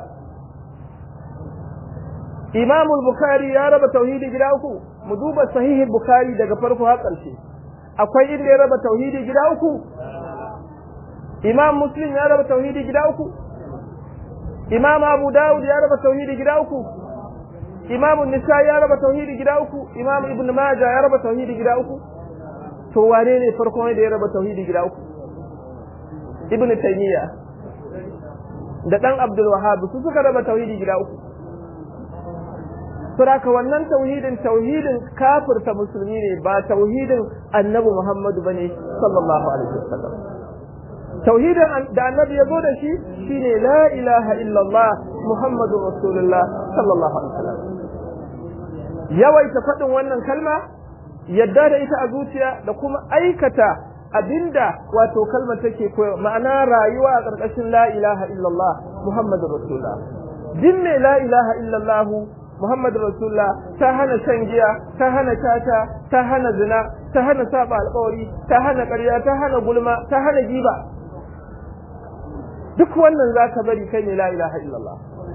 Imam bukhari ya raba tauhidi gida uku mu duba sahihi bukhari daga farko har ƙarshe akwai inda ya raba tauhidi gida uku Imam Muslim ya raba tauhidi gida uku Imam Abu Dawud ya raba tauhidi gida uku Imam Nisa ya raba tauhidi gida uku Imam Ibn Majah ya raba tauhidi gida uku to wane ne farkon da ya raba tauhidi gida uku Ibn Taymiyyah da dan Abdul Wahhab su suka raba tauhidi gida uku Saboda wannan tauhidin tauhidin kafirta musulmi ne ba tauhidin Annabi Muhammadu bane sallallahu alaihi wasallam tauhidin da Annabi ya zo da shi shine la ilaha illallah Muhammadur Rasulullah sallallahu alaihi wasallam yawaita faɗin wannan kalma yadda da ita a zuciya da kuma aikata abinda wato kalmar take koyo ma'ana rayuwa a ƙarƙashin la ilaha illallah Muhammadur Rasulullah din ne la ilaha illallah Muhammadu Rasulullah ta hana shan giya, ta hana tata, ta hana zina, ta hana saba alƙawari, ta hana ƙarya, ta hana gulma, ta hana giba. Duk wannan za ka bari kai ne la ilaha illallah.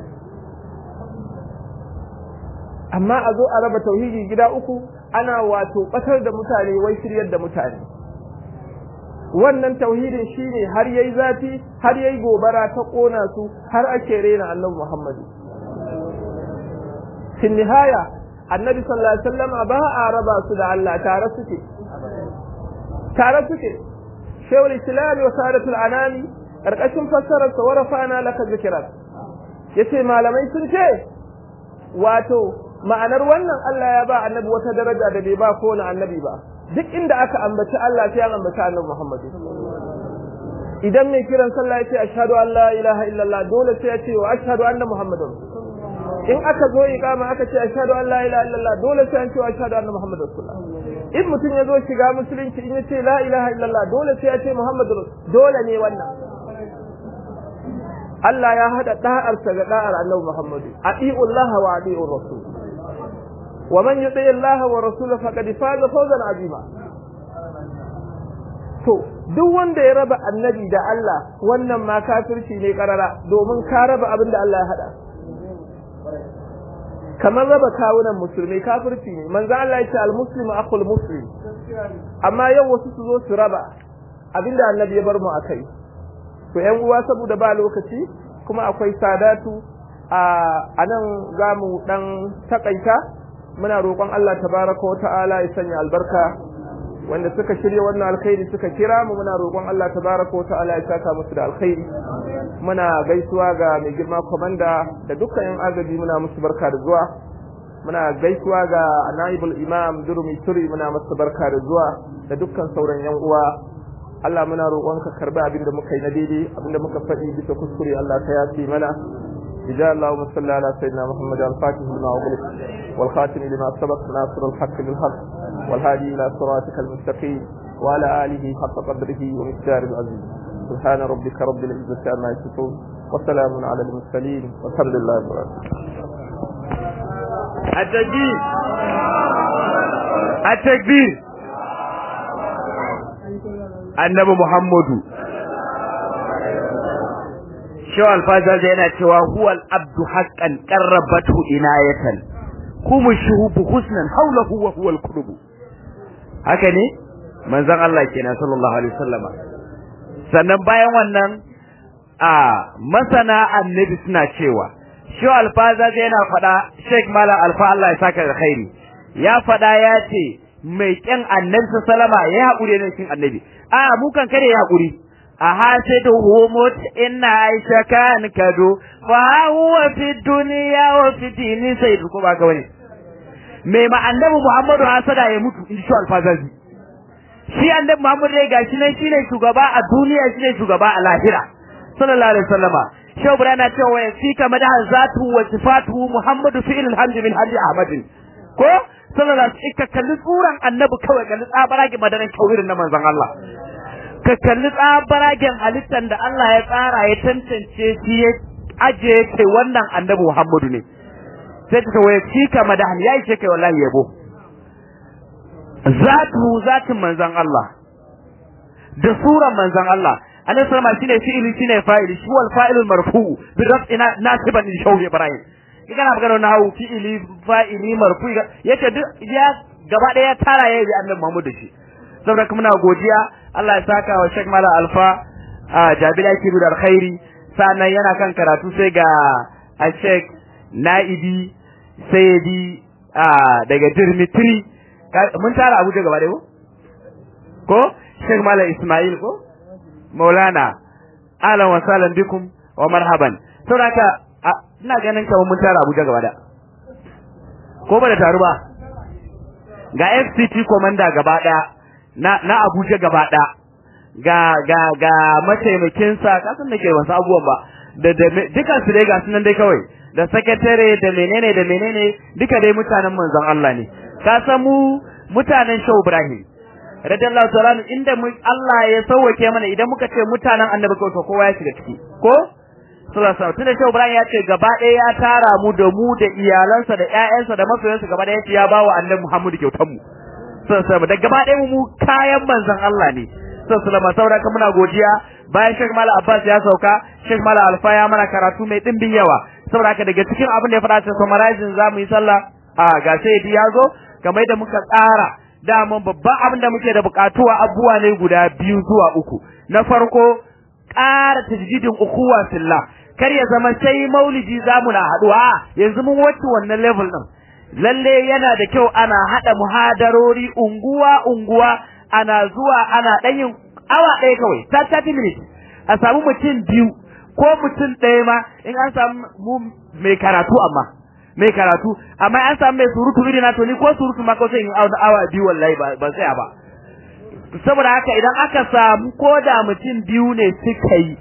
Amma a zo a raba tauhidi gida uku ana wato ɓatar da mutane wai shiryar da mutane. Wannan tauhidin shine har yayi zafi, har yayi gobara ta ƙona su, har ake rena annabi Muhammadu. في النهاية النبي صلى الله عليه وسلم با ربا سدى الله تارى سكي تارى سكي شيخ الإسلام وسادة الأنام أرقشم فسرت ورفعنا لك ذكرك yace malamai sun ce wato ma'anar wannan Allah ya ba annabi wata daraja da bai ba kowane annabi ba duk inda aka ambaci Allah sai an ambaci annabi Muhammadu idan mai kiran sallah ya ce ashhadu an la ilaha illallah dole sai ya ce wa ashhadu anna muhammadar in aka zo iqama aka ce ashhadu an la ilaha illallah dole sai an ce ashhadu anna muhammadar rasulullah in mutum ya zo shiga musulunci in ya ce la ilaha illallah dole sai ya ce muhammadur dole ne wannan Allah ya hada da'arsa ga da'ar annabi Muhammadu ati'ullah wa ati'ur rasul wa man yuti Allah wa rasulahu faqad faza fawzan azima to duk wanda ya raba annabi da Allah wannan ma kafirci ne karara domin ka raba abin da Allah ya hada kamar raba kawunan musulmi kafirci ne manzo Allah ya ce al-muslimu akhul muslim amma yau wasu su zo su raba abinda annabi ya bar mu akai to yan uwa saboda ba lokaci kuma akwai sadatu a nan za mu dan takaita muna roƙon Allah tabaraka wa ta'ala ya sanya albarka wanda suka shirya wannan alkhairi suka kira mu muna roƙon Allah tabaraka wa ta'ala ya saka musu da alkhairi muna gaisuwa ga mai girma komanda da dukkan yan agaji muna musu barka da zuwa muna gaisuwa ga naibul imam durmi turi muna musu barka da zuwa da dukkan sauran yan uwa Allah muna roƙonka karbi abinda muka yi na daidai abinda muka faɗi bisa kuskure Allah ta yafi mana بجاء اللهم صل على سيدنا محمد الفاتح لما أغلق والخاتم لما سبق ناصر الحق بالحق والهادي إلى صراطك المستقيم وعلى آله حق قدره ومقدار العزيز سبحان ربك رب العزة عما يصفون وسلام على المرسلين والحمد لله رب العالمين التكبير التكبير annabi Muhammadu Shaw alfazaza yana cewa huwal abdu haqqan qarrabatu inayatan kuma shuhubu husnan hawlahu wa huwal qulub haka ne manzon Allah kenan sallallahu alaihi wasallama sannan bayan wannan a masana annabi suna cewa Shaw alfazaza yana faɗa Sheikh Malam Alfa Allah ya saka da khairi ya faɗa ya ce mai kyan annabi sallama ya haƙuri ne cikin annabi a mu kan kare ya haƙuri a hasidu humut inna aisha kan kado fa huwa fi dunya wa fi dini sai ko ba ka wani mai ma annabi muhammadu hasada ya mutu in shi alfazazi shi annabi muhammadu dai gashi nan shine shugaba a duniya shine shugaba a lahira sallallahu alaihi wasallama shehu ibrahim na cewa ya fika madaha zatu wa sifatu muhammadu fi'il alhamdu min hadi ahmadin ko sallallahu alaihi ka kalli tsuran annabi kawai kalli tsabaragen madaran kawirin na manzon Allah ka kalli tsabaragen halittar da Allah ya tsara ya tantance shi ya aje kai wannan annabi Muhammadu ne sai ta waye shi ka madahan ya ishe kai wallahi yabo zatu zatin manzon Allah da suran manzon Allah annabi sallama shine fi'ili shine fa'ili shi wal fa'ilul marfu bi raf'ina nasiban li shawhi ibrahim kana magana na hawu fi'ili fa'ili marfu yace duk ya gaba daya tara yayi bi annabi Muhammad shi saboda kuma muna godiya Allah ya saka wa Sheikh Mala Alfa a Jabila Kiru da alkhairi sannan yana kan karatu sai ga a Sheikh Na'ibi Sayyidi a daga Dirmitri mun tara Abuja gaba daya ko ko Sheikh Mala Ismail ko Maulana ahlan wa sahlan bikum wa marhaban saboda ina ganin kamar mun tara Abuja gaba da ko ba da taru ba ga FCT commander gaba daya na na Abuja gaba daya ga ga ga mataimakin sa kasan da ke wasu abubuwan ba da da dukan su dai ga sunan dai kawai da secretary da menene da menene duka dai mutanen manzon Allah ne ka san mu mutanen Shehu Ibrahim radiyallahu ta'ala inda mu Allah ya sauwake mana idan muka ce mutanen annabi kawai to kowa ya shiga ciki ko sallallahu alaihi wasallam Shehu Ibrahim ya ce gaba ɗaya ya tara mu da mu da iyalansa da ƴaƴansa da masoyansa gaba ɗaya ya bawa annabi Muhammadu kyautar mu sallallahu alaihi da gaba ɗaya mu kayan manzon Allah ne sallallahu alaihi saboda muna godiya bayan Sheikh Mala Abbas ya sauka Sheikh Mala Alfa ya mana karatu mai dimbin yawa saboda haka daga cikin abin da ya faɗa cikin summarizing zamu yi sallah a ga sai ya zo kamar da muka tsara daman babban abin da muke da bukatuwa abubuwa ne guda biyu zuwa uku na farko ƙara tajdidin ukuwa fillah kar ya zama sai maulidi zamu na haduwa yanzu mun wuce wannan level din lalle yana da kyau ana hada muhadarori unguwa unguwa ana zuwa ana dan yin awa ɗaya kawai 30 minutes a samu mutum biyu ko mutum ɗaya ma in an samu mu mai karatu amma mai karatu amma an samu mai surutu iri na to ni ko surutu ma ko sai in awa biyu wallahi ba ban tsaya ba saboda haka idan aka samu ko da mutum biyu ne suka yi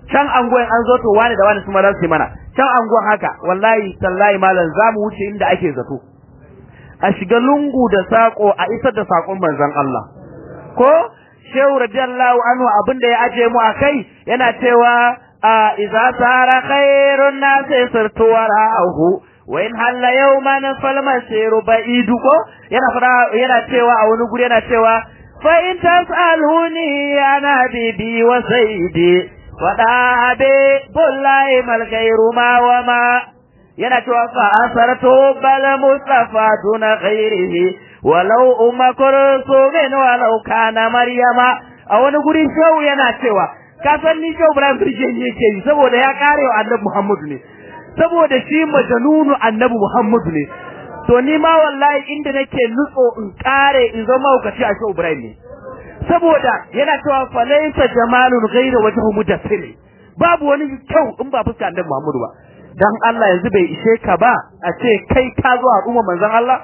can anguwan an zo to wani da wani su ma za su yi mana can anguwan haka wallahi tallahi malam za mu wuce inda ake zato a shiga lungu da sako a isar da sakon manzon Allah ko shehu radiyallahu anhu abin da ya aje mu akai yana cewa idza sara khairun nas sirtu wara'ahu wa in halla yawman fal masiru ba'idu ko yana fara yana cewa a wani guri yana cewa fa in tasaluni ana bibi wa sayyidi wada be bullahi mal ghairu ma wa ma yana cewa fa asartu bal mustafa duna ghairihi walau umma kursumin walau kana maryama a wani guri shehu yana cewa ka san ni shehu ibrahim birgen yake yi saboda ya kare wa annabi muhammadu ne saboda shi majanunu annabi muhammadu ne to ni ma wallahi inda nake nutso in kare in zama hukaci a shehu ibrahim ne saboda yana cewa falaisa jamalun ghayra wajhu mudaffir babu wani kyau in ba fuska annabi muhammadu ba dan Allah yanzu bai ishe ka ba a ce kai ka zo al'umma manzon Allah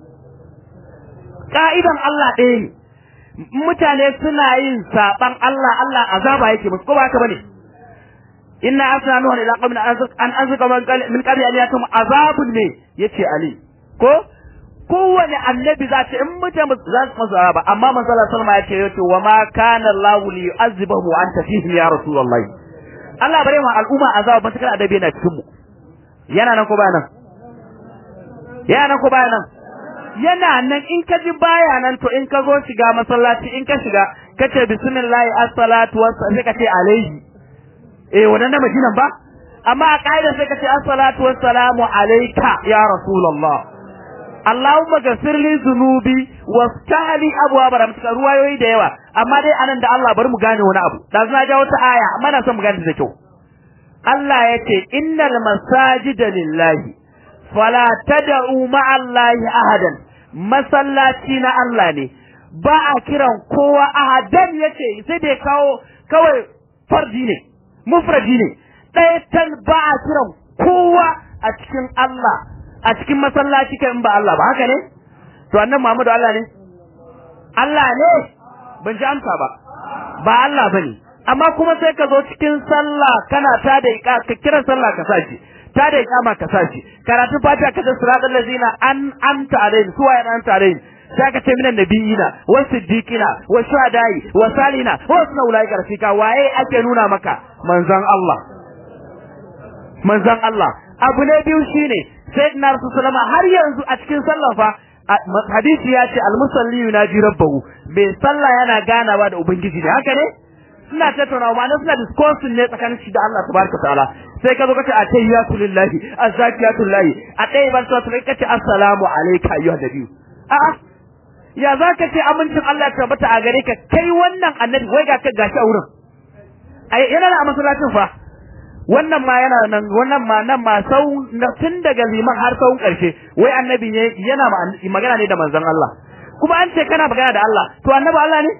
ka'idan Allah ɗaya ne mutane suna yin saban Allah Allah azaba yake musu ko ba haka bane inna asna nuha ila qawmin an anzuka min qabli an yakum azabun ne yace ali ko kowane annabi za ta in mutane za su masa azaba amma manzo Allah sallama yace yace wa ma kana Allahu li yu'azzibahu wa anta fihim ya rasulullahi Allah bare mu al'umma azaba ban takar adabi yana cikin mu yana nan ko ba nan yana nan ko ba nan yana nan in ka ji baya nan to in ka zo shiga masallaci in ka shiga ka ce bismillah as-salatu was sai ka ce alaihi eh wannan na madinan ba amma a kaida sai ka ce as-salatu was salamu alayka ya rasulullah Allahumma ghafir li dhunubi waftahli abwaab rahmatika ruwayoyi da yawa amma dai anan da Allah bari mu gane wani abu da na ga wata aya amma na son mu gane da kyau Allah ya ce innal masajida lillahi fala tad'u ma'allahi ahadan masallaci na Allah ne ba a kiran kowa ahadan yace sai da kawo kawai fardi ne mufradi ne ɗaya tan ba a kiran kowa a cikin Allah a cikin masallaci kai in ba Allah ba haka ne to annan Muhammadu Allah ne Allah ne ban ji amsa ba ba Allah bane amma kuma sai ka zo cikin sallah kana ta da ka kira sallah ka sashi ta da ikama ka sashi karatu fatiha ka da siratal ladzina an amta alaihim suwa ya anta alaihim sai ka ce minan nabiyina wa siddiqina wa shuhadai wa salina wa sunna ulai rafika waye ake nuna maka manzon Allah manzon Allah abu ne biyu shine sayyidina rasulullah har yanzu a cikin sallah fa hadisi ya ce almusalli yunaji rabbahu bai sallah yana ganawa da ubangiji ne haka ne suna tattaunawa ma'ana suna discussing ne tsakanin shi da Allah tabaraka ta'ala sai ka zo kace a tayyatu lillahi azzakiyatu lillahi a dai ban so sai kace assalamu alayka ayyuhan nabiyyu a'a ya za ka ce amincin Allah ya tabbata a gare ka kai wannan annabi wai ga ka gashi a wurin ai yana da masallacin fa wannan ma yana nan wannan ma nan ma sau tun daga liman har sau karshe wai annabi ne yana magana ne da manzon Allah kuma an ce kana magana da Allah to annabi Allah ne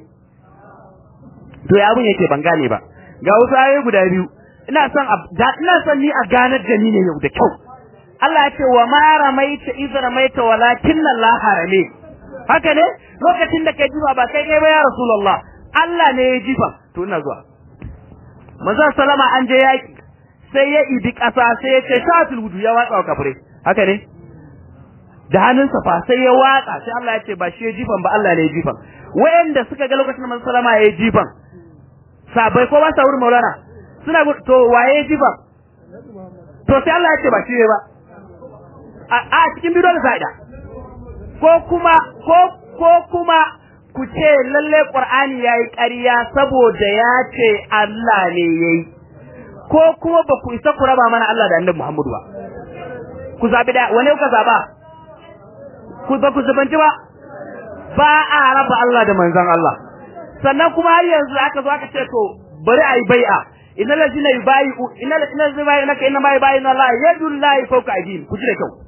to ya abun yake ban gane ba ga wasu ayoyi guda biyu ina son ina son ni a ganar da ni ne yau da kyau Allah ya ce wa ma ramaita iz ramaita walakin Allah harame haka ne lokacin da kai jifa ba kai kai ba ya rasulullah Allah ne ya jifa to ina zuwa manzon salama an je yaki sai ya idi kasa sai ya ce shatul wudu ya watsa wa kafire haka ne da hannunsa fa sai ya watsa sai Allah ya ce ba shi ya jifan ba Allah ne ya jifan wayanda suka ga lokacin manzon salama ya jifan sabai ko ba sa wurin maulana suna to waye ya jifan to sai Allah ya ce ba shi ba a cikin bidiyon sa'ida ko kuma ko ko kuma ku ce lalle Qur'ani yayi ƙarya saboda ya ce Allah ne yayi ko kuma ba ku isa ku raba mana Allah da Annabi Muhammadu ba ku zabi da wane kuka zaba ku ba ku zubanci ba ba a raba Allah da manzon Allah sannan kuma har yanzu aka zo aka ce to bari ayi bai'a innal ladina yubayi'u innal ladina yubayi'unaka inna ma yubayi'una Allah yadullahi fawqa aydihim ku ji da kyau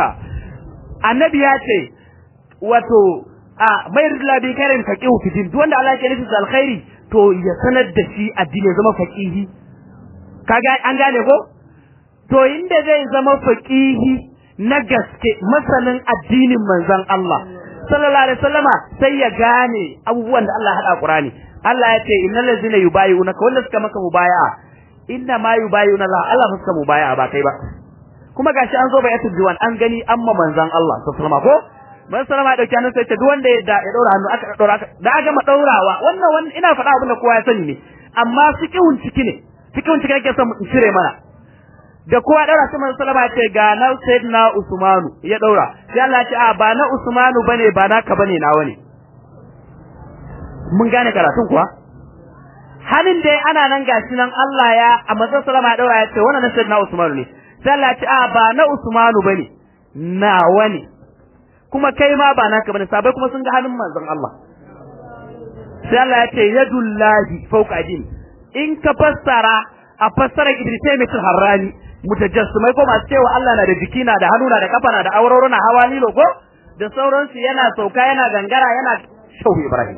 annabi ya ce wato a mayar da bi karin faqihu fi din duk wanda Allah ya nufi alkhairi to ya sanar da shi addini ya zama faqihi kaga an gane ko to inda zai zama faqihi na gaske masanin addinin manzon Allah sallallahu alaihi wasallama sai ya gane abubuwan da Allah ya hada Qur'ani Allah ya ce innal ladzina yubayyi'unaka wanda suka maka mubaya'a inna ma yubayuna Allah Allah fa suka mubaya ba kai ba kuma gashi an zo bai yatul diwan an gani amma manzon Allah sallallahu alaihi ko man sallama dauki hannun sai ta duk wanda ya ya daura hannu aka daura aka da aka ma daurawa wannan wannan ina faɗa abin da kowa ya sani ne amma fiqhun ciki ne fiqhun ciki nake son in cire mana da kowa daura sai man sallama ce ga na sayyidina Usmanu ya daura sai Allah ya ce a ba na Usmanu bane ba naka bane nawa ne mun gane karatun kuwa halin dai ana nan gashi nan Allah ya a manzon sallama ya daura ya ce wannan na sayyidina Usmanu ne sai Allah ya ce a ba na Usmanu bane nawa ne kuma kai ma ba naka bane sabai kuma sun ga hannun manzon Allah sai Allah ya ce yadullahi fawqa adin in ka fassara a fassara Ibn Taymiyyah al-Harrani mutajassimai ko masu cewa Allah na da jiki na da hannu na da kafa na da auroro na hawa lilo ko da sauransu yana sauka yana gangara yana shauhu Ibrahim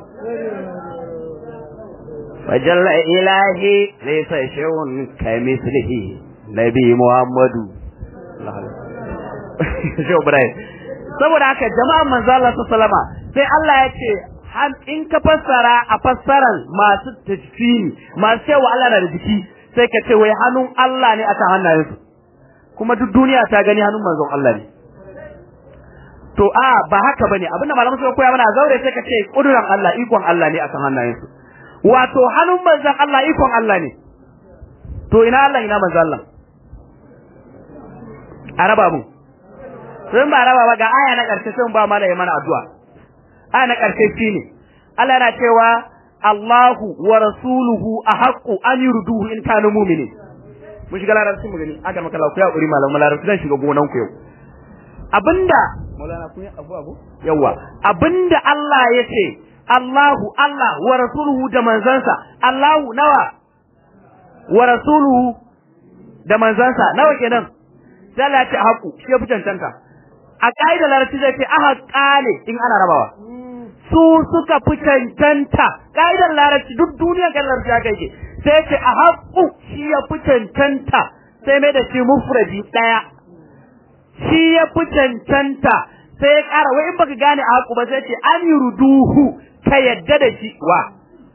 فجل إلهي ليس شيء كمثله نبي محمد شو براي saboda haka jama'an manzo Allah sallama sai Allah ya ce in ka fassara a fassaran masu tajfini masu cewa Allah na da jiki sai ka ce wai hannun Allah ne aka hannayensu kuma duk duniya ta gani hannun manzon Allah ne to a ba haka bane abinda malamu suka koya mana zaure sai ka ce kuduran Allah ikon Allah ne akan hannayensu wato hannun manzon Allah ikon Allah ne to ina Allah ina manzon Allah araba mu sun ba raba ba ga aya na karshe sun ba mana mana addu'a aya na karshe shine Allah yana cewa Allahu wa rasuluhu ahaqqu an yurduhu in kanu mu'minin mun shiga larabci mu gani aka maka lafiya uri malamu larabci zan shiga gonan ku yau abinda Maulana kun yi abu abu yawa abinda Allah ya ce Allahu Allah wa rasuluhu da manzansa Allahu nawa wa rasuluhu da manzansa nawa kenan sai Allah ya ce haku shi ya fi cancanta a ƙa'idar larabci zai ce aha ƙale in ana rabawa su suka fi cancanta ƙa'idar larabci duk duniyar kan larabci haka yake sai ce a haƙu shi ya fi cancanta sai mai da shi mufradi ɗaya shi ya fi cancanta sai ya ƙara wai in baka gane a haƙu ba sai ce an yi ruduhu ka yadda da shi wa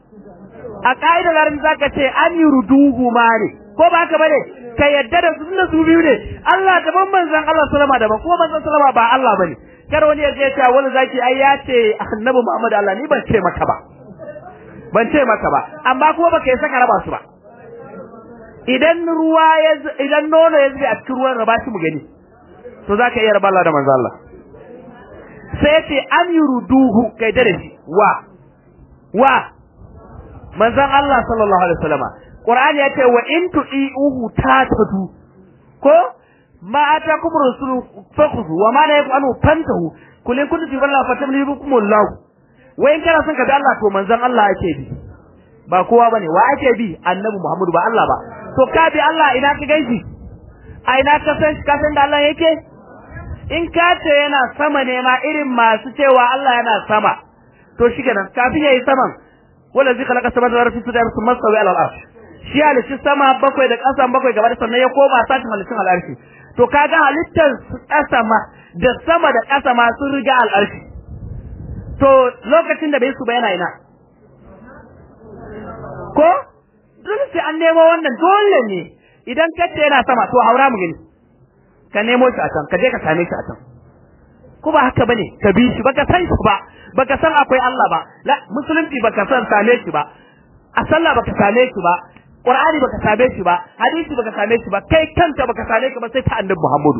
a ƙa'idar larabci zaka ce an yi ruduhu ma ne ko ba haka bane ka yadda da su su biyu ne Allah daban manzon Allah sallama daban kuma manzon sallama ba Allah bane kar wani ya je ya wani zaki ai ya ce annabi Muhammad Allah ni ban ce maka ba ban ce maka ba amma kuma baka yi saka raba su ba idan ruwa ya idan nono ya zube a cikin ruwan raba shi mu gani to zaka iya raba Allah da manzon Allah sai ya ce an yuruduhu kai da shi wa wa manzon Allah sallallahu alaihi wasallama Qur'ani ya ce wa in tu'iuhu tatadu ko ma atakum rasulu fakhudhu wa ma la yaqulu fantahu kul in kuntum billahi fatamlikum Allah wa in kana son ka bi Allah to manzon Allah ake bi ba kowa bane wa ake bi annabi Muhammadu ba Allah ba to ka bi Allah ina ka gaishe a ina ka san ka san da Allah yake in ka ce yana sama ne ma irin masu cewa Allah yana sama to shikenan kafin yayi saman wala zai khalaqa samawati wal ardi thumma stawa ala al-arsh shi halitti sama bakwai da ƙasan bakwai gaba da sannan ya koma satin halittun al'arshi to kaga halittar ƙasa ma da sama da ƙasa ma sun riga al'arshi to lokacin da bai su ba yana ina ko dole sai an nemo wannan dole ne idan kace yana sama to haura mu gani ka nemo shi a can ka je ka same shi a can ko ba haka bane ka bi shi baka san shi ba baka san akwai Allah ba la musulunci baka san same shi ba a sallah baka same shi ba Qur'ani baka same shi ba, hadisi baka same shi ba, kai kanka baka same shi ba sai ta annabi Muhammadu.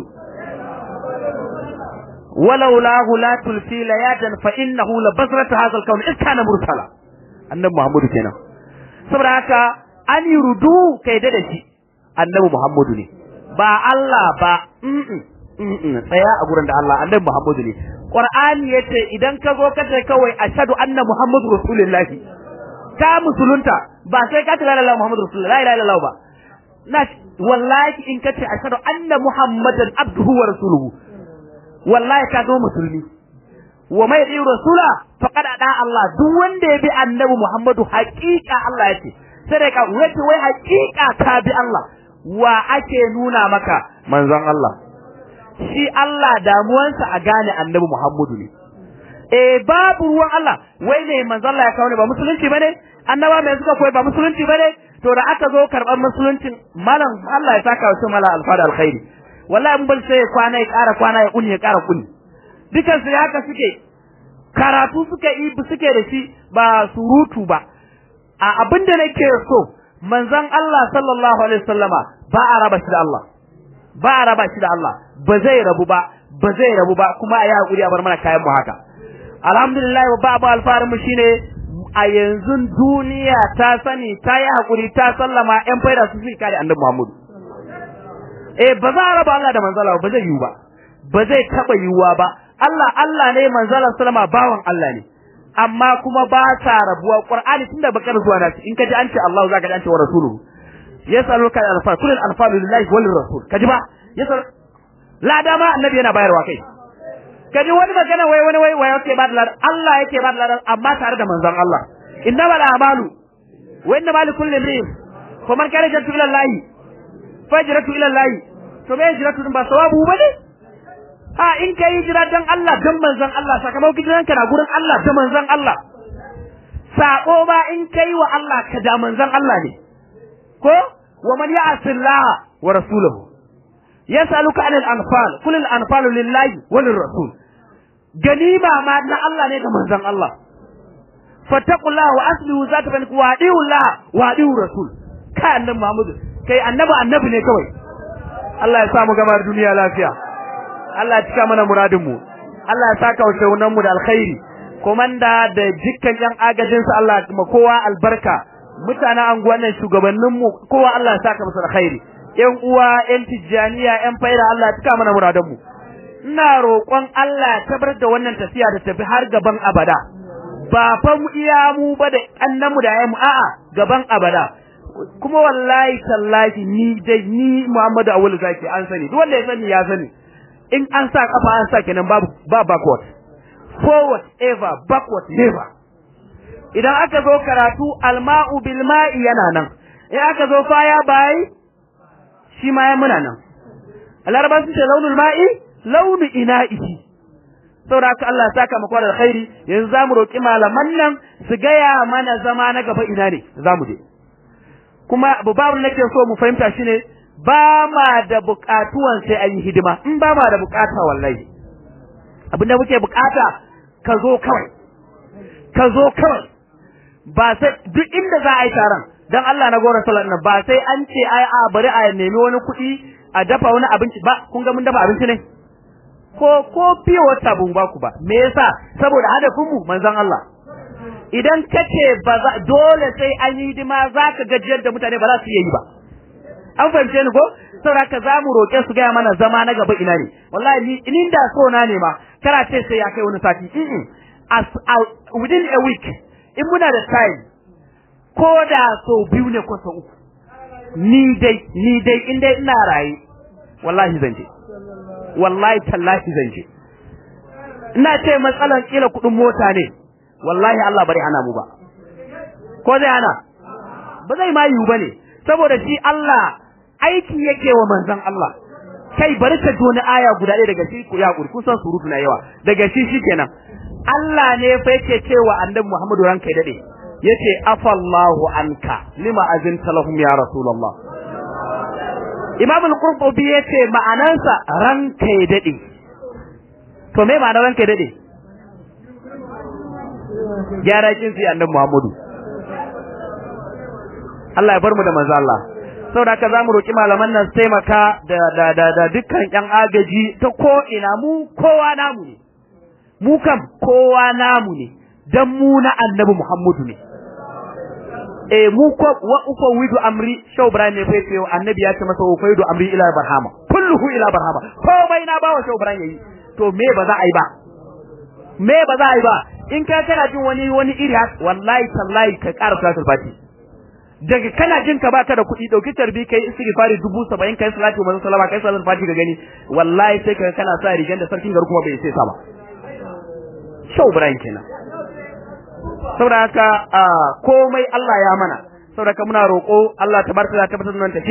Walau lahu la tulfi layadan fa innahu la basrata hadha al-kawn in kana mursala. Annabi Muhammadu kenan. Saboda haka an yurudu kai da shi annabi Muhammadu ne. Ba Allah ba, tsaya a gurin da Allah annabi Muhammadu ne. Qur'ani yace idan ka zo ka ce kawai ashhadu anna Muhammadu rasulullahi ka musulunta ba sai ka tala Allah Muhammadu Rasulullah la ilaha illallah ba na wallahi in kace ashhadu anna Muhammadan abduhu wa rasuluhu wallahi ka zama musulmi wa mai yi rasula faqad ada Allah duk wanda ya bi annabi Muhammadu haqiqa Allah yace sai dai ka wace wai haqiqa ka bi Allah wa ake nuna maka manzon Allah shi Allah damuwansa a gane annabi Muhammadu ne eh babu ruwan Allah wai ne manzo Allah ya kawo ne ba musulunci bane annaba mai suka koyi ba musulunci bane to da aka zo karban musuluncin malam Allah ya saka wasu mala alfada alkhairi wallahi mun bar sai kwana ya ƙara kwana ya kuni ya ƙara kuni dukan su haka suke karatu suka yi suke da shi ba surutu ba a abinda nake so manzon Allah sallallahu alaihi wasallama ba a raba shi da Allah ba a raba shi da Allah ba zai rabu ba ba zai rabu ba kuma a yi hakuri a bar mana kayan mu haka alhamdulillah ba abu alfarin mu shine a yanzu duniya ta sani ta yi hakuri ta sallama yan faida su suke kare annabi Muhammad eh ba za a raba Allah da manzala ba zai yiwu ba ba zai taba yiwuwa ba Allah Allah ne manzala sallama bawan Allah ne amma kuma ba ta rabuwa Qur'ani tunda bakar zuwa nasu in kaji an ce Allah zaka ji an ce wa rasuluhu yasaluka al-anfal kullu al-anfal lillahi wa lirrasul kaji ba yasal la dama annabi yana bayarwa kai kaji wani magana wai wani wai wai yake ba da ladan Allah yake ba da ladan amma tare da manzon Allah innamal a'malu wa innamal likulli imrin fa man kana jatu ila Allah fajratu ila Allah to me hijratu din ba sawabu bane a in kai hijira dan Allah dan manzon Allah sakamakon hijiranka na gurin Allah da manzon Allah sako ba in kai wa Allah ka da manzon Allah ne ko wa man ya'si Allah wa rasulahu yasaluka anil anfal kul al anfal lillahi wa lirrasul ganima ma na Allah ne ga manzon Allah fattaqullaha wa aslihu zata bainakum wa adiu Allah wa adiu rasul kai annabi Muhammad kai annabi annabi ne kawai Allah ya samu gamar duniya lafiya Allah ya cika mana muradin mu Allah ya saka wa shaunan mu da alkhairi komanda da dukkan yan agajin su Allah kuma kowa albarka mutanen anguwan nan shugabannin mu kowa Allah ya saka musu alkhairi yan uwa yan tijjaniya yan faira Allah ya cika mana muradan mu ina roƙon Allah ya tabbatar da wannan tafiya da tafi har gaban abada ba fa mu iya mu ba da annan mu da yayin mu a'a gaban abada kuma wallahi tallahi ni dai ni Muhammadu Awul zaki an sani duk wanda ya sani ya sani in an sa kafa an sa kenan babu ba backward forward ever backward never idan aka zo karatu alma'u bil ma'i yana nan in aka zo faya bai shi ma ya muna nan alarba sun ce launul ma'i launu ina'ihi saboda haka Allah ya saka maka da alkhairi yanzu zamu roki malaman nan su gaya mana zama na gaba ina ne zamu je kuma babu nake so mu fahimta shine ba ma da bukatuwan sai an yi hidima in ba ma da bukata wallahi abinda muke bukata ka zo kawai ka zo kawai ba sai duk inda za a yi taron dan Allah na gora sallar nan ba sai an ce ai a bari a nemi wani kuɗi a dafa wani abinci ba kun ga mun dafa abinci ne ko ko fiye wata bun ba ku ba me yasa saboda hadafin mu manzon Allah idan kace ba za dole sai an yi hidima zaka gajiyar da mutane ba za su yi ba an fahimce ni ko saboda ka za mu roƙe su gaya mana zama na gaba ina ne wallahi ni in da so na ne ma kara ce sai ya kai wani sati mm as within a week in muna da time ko da so biyu ne ko so uku ni dai ni dai in dai ina raye wallahi zan je wallahi tallahi zan je ina ce matsalan kila kuɗin mota ne wallahi Allah bari hana mu ba ko zai hana ba zai ma yiwu bane saboda shi Allah aiki yake wa manzon Allah kai bari ka wani aya guda ɗaya daga shi ku ya kuri kun san surutu na yawa daga shi shikenan Allah ne fa yake cewa annabi Muhammadu ranka dade yace afallahu anka lima azinta lahum ya rasulullah Imam al-Qurtubi yace ma'anansa ranka dade to me ma'anar ranka dade gyara kin sai annabi Muhammadu Allah ya bar mu da manzo Allah saboda haka zamu roki malaman nan su taimaka da da da, da dukkan yan agaji ta ko ina mu kowa namu ne mu kam kowa namu ne dan mu na annabi Muhammadu ne eh mu ko wa ufa widu amri shau ibrahim ne fa yace annabi ya ce masa wa faidu amri ila barhama kulluhu ila barhama komai na bawa shau ibrahim yayi to me ba za a yi ba me ba za a yi ba in ka kana jin wani wani iri wallahi tallahi ka ƙara salatul fati daga kana jin ka baka da kuɗi dauki tarbi kai istighfari dubu saba'in kai salatu manzo sallama kai salatul fati ka gani wallahi sai ka kana sa rigan da sarkin garu kuma bai sai sa ba shau ibrahim kenan saboda haka komai Allah ya mana saboda haka muna roƙo Allah tabaraka ya tabbatar da tafiya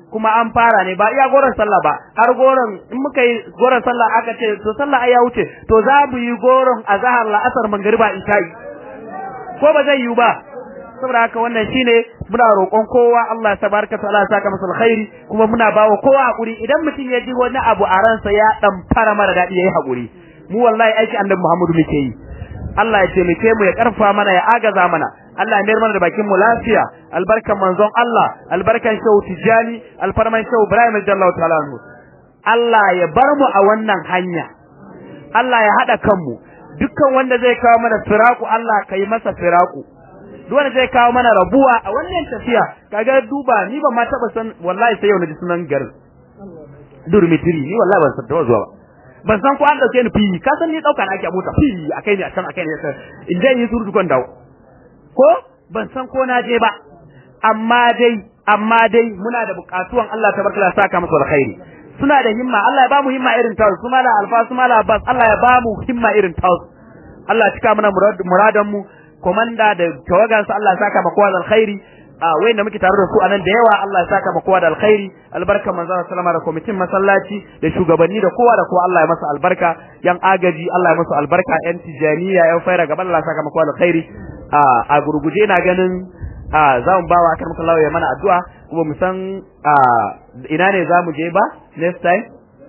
kuma an fara ne ba iya goron sallah ba har goron in muka yi goron sallah aka ce to sallah ai ya wuce to za mu yi goron azhar la'asar mangriba isha'i ko ba zai yiwu ba saboda haka wannan shine muna roƙon kowa Allah tabaraka ta'ala ya saka masa alkhairi kuma muna bawa kowa hakuri idan mutum ya ji wani abu a ransa ya dan fara mara dadi yayi hakuri mu wallahi aiki annabi Muhammadu muke yi Allah ya taimake mu ya karfa mana ya agaza mana Allah ya mayar mana da bakin mu lafiya albarkan manzon Allah albarkan shehu Tijani alfarman shehu Ibrahim jallahu ta'ala anhu Allah ya bar mu a wannan hanya Allah ya hada kanmu dukkan wanda zai kawo mana firaku Allah kai masa firaku duk wanda zai kawo mana rabuwa a wannan tafiya kaga duba ni ban ma taba san wallahi sai yau na ji sunan garin durmitiri ni wallahi ban san da zuwa ba ban san ko an dauke ni fili ka san ni dauka na ake mota fili akai ne a can akai ne in je yi surutu kon dawo ko ban san ko na je ba amma dai amma dai muna da bukatuwan Allah tabaraka ya saka musu alkhairi suna da himma Allah ya ba mu himma irin taus su mala alfa su mala abbas Allah ya ba mu himma irin taus Allah ya cika mana muradan mu komanda da tawagansa Allah ya saka maka da alkhairi a wayanda muke tare da su anan da yawa Allah ya saka maka da alkhairi albarka manzo sallama da kwamitin masallaci da shugabanni da kowa da kowa Allah ya masa albarka yan agaji Allah ya masa albarka yan tijaniya yan faira gaban Allah ya saka maka da alkhairi a a gurguje ina ganin a za mu bawa akan maka Allah ya mana addu'a kuma mu san a ina ne za mu je ba next time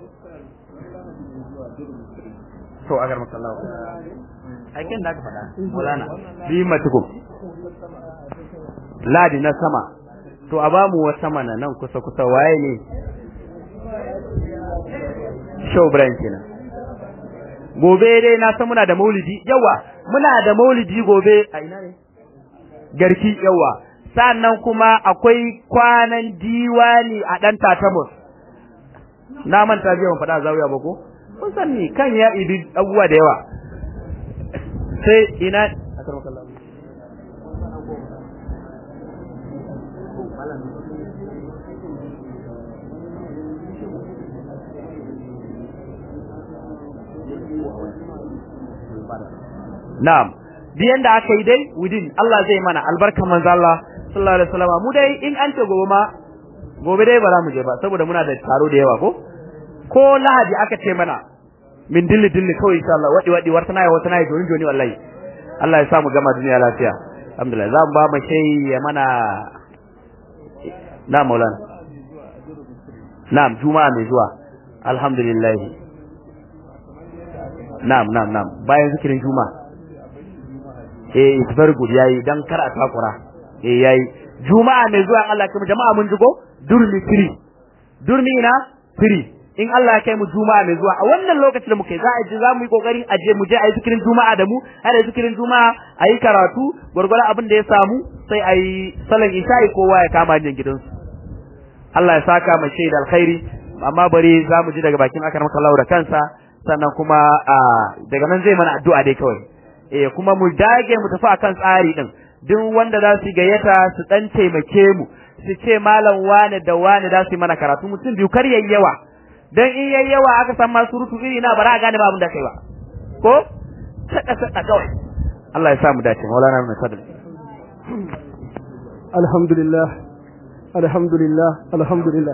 to agar maka Allah aikin da aka faɗa Maulana bi matukum ladi na sama to a ba mu wata mana nan kusa kusa waye ne show brand kenan gobe dai na san muna da maulidi yawa muna da maulidi gobe a ina ne garki yawa sannan kuma akwai kwanan diwani a dan tatamus na manta biyan faɗa zawiya ba ko kun san ni kan ya ibi abubuwa da yawa sai ina Na'am biyan da aka yi dai within Allah zai mana albarkan manzo Allah sallallahu alaihi wasallam mu dai in an ce gobe ma gobe dai ba za mu je ba saboda muna da taro da yawa ko ko lahadi aka ce mana min dilli dilli kawai insha Allah wadi wadi wata nayi wata nayi joni joni wallahi Allah ya sa mu gama duniya lafiya alhamdulillah za mu ba mu shay ya mana na maulana na'am juma'a mai zuwa alhamdulillah na'am na'am na'am bayan zikirin juma'a eh it's very good yayi dan kar a takura eh yayi juma'a mai zuwa Allah kai mu jama'a mun jigo durmi free durmi ina free in Allah ya kai mu juma'a mai zuwa a wannan lokacin da muke za a ji za mu yi kokarin a je mu je a yi zikirin juma'a da mu har da zikirin juma'a a yi karatu gwargwara abin da ya samu sai a yi salan isha'i kowa ya kama hanyar gidansu Allah ya saka mu shaida alkhairi amma bari za mu ji daga bakin akar maka da kansa sannan kuma daga nan zai mana addu'a dai kawai eh kuma mu dage mu tafi akan tsari din duk wanda za su gayyata su dan taimake mu su ce malam wane da wane za su yi mana karatu mutum biyu kar yayi yawa dan in yayi yawa aka san ma surutu iri na bara a gane ba abin da kai ba ko sada sada kawai Allah ya sa mu dace maulana mai sadal alhamdulillah alhamdulillah alhamdulillah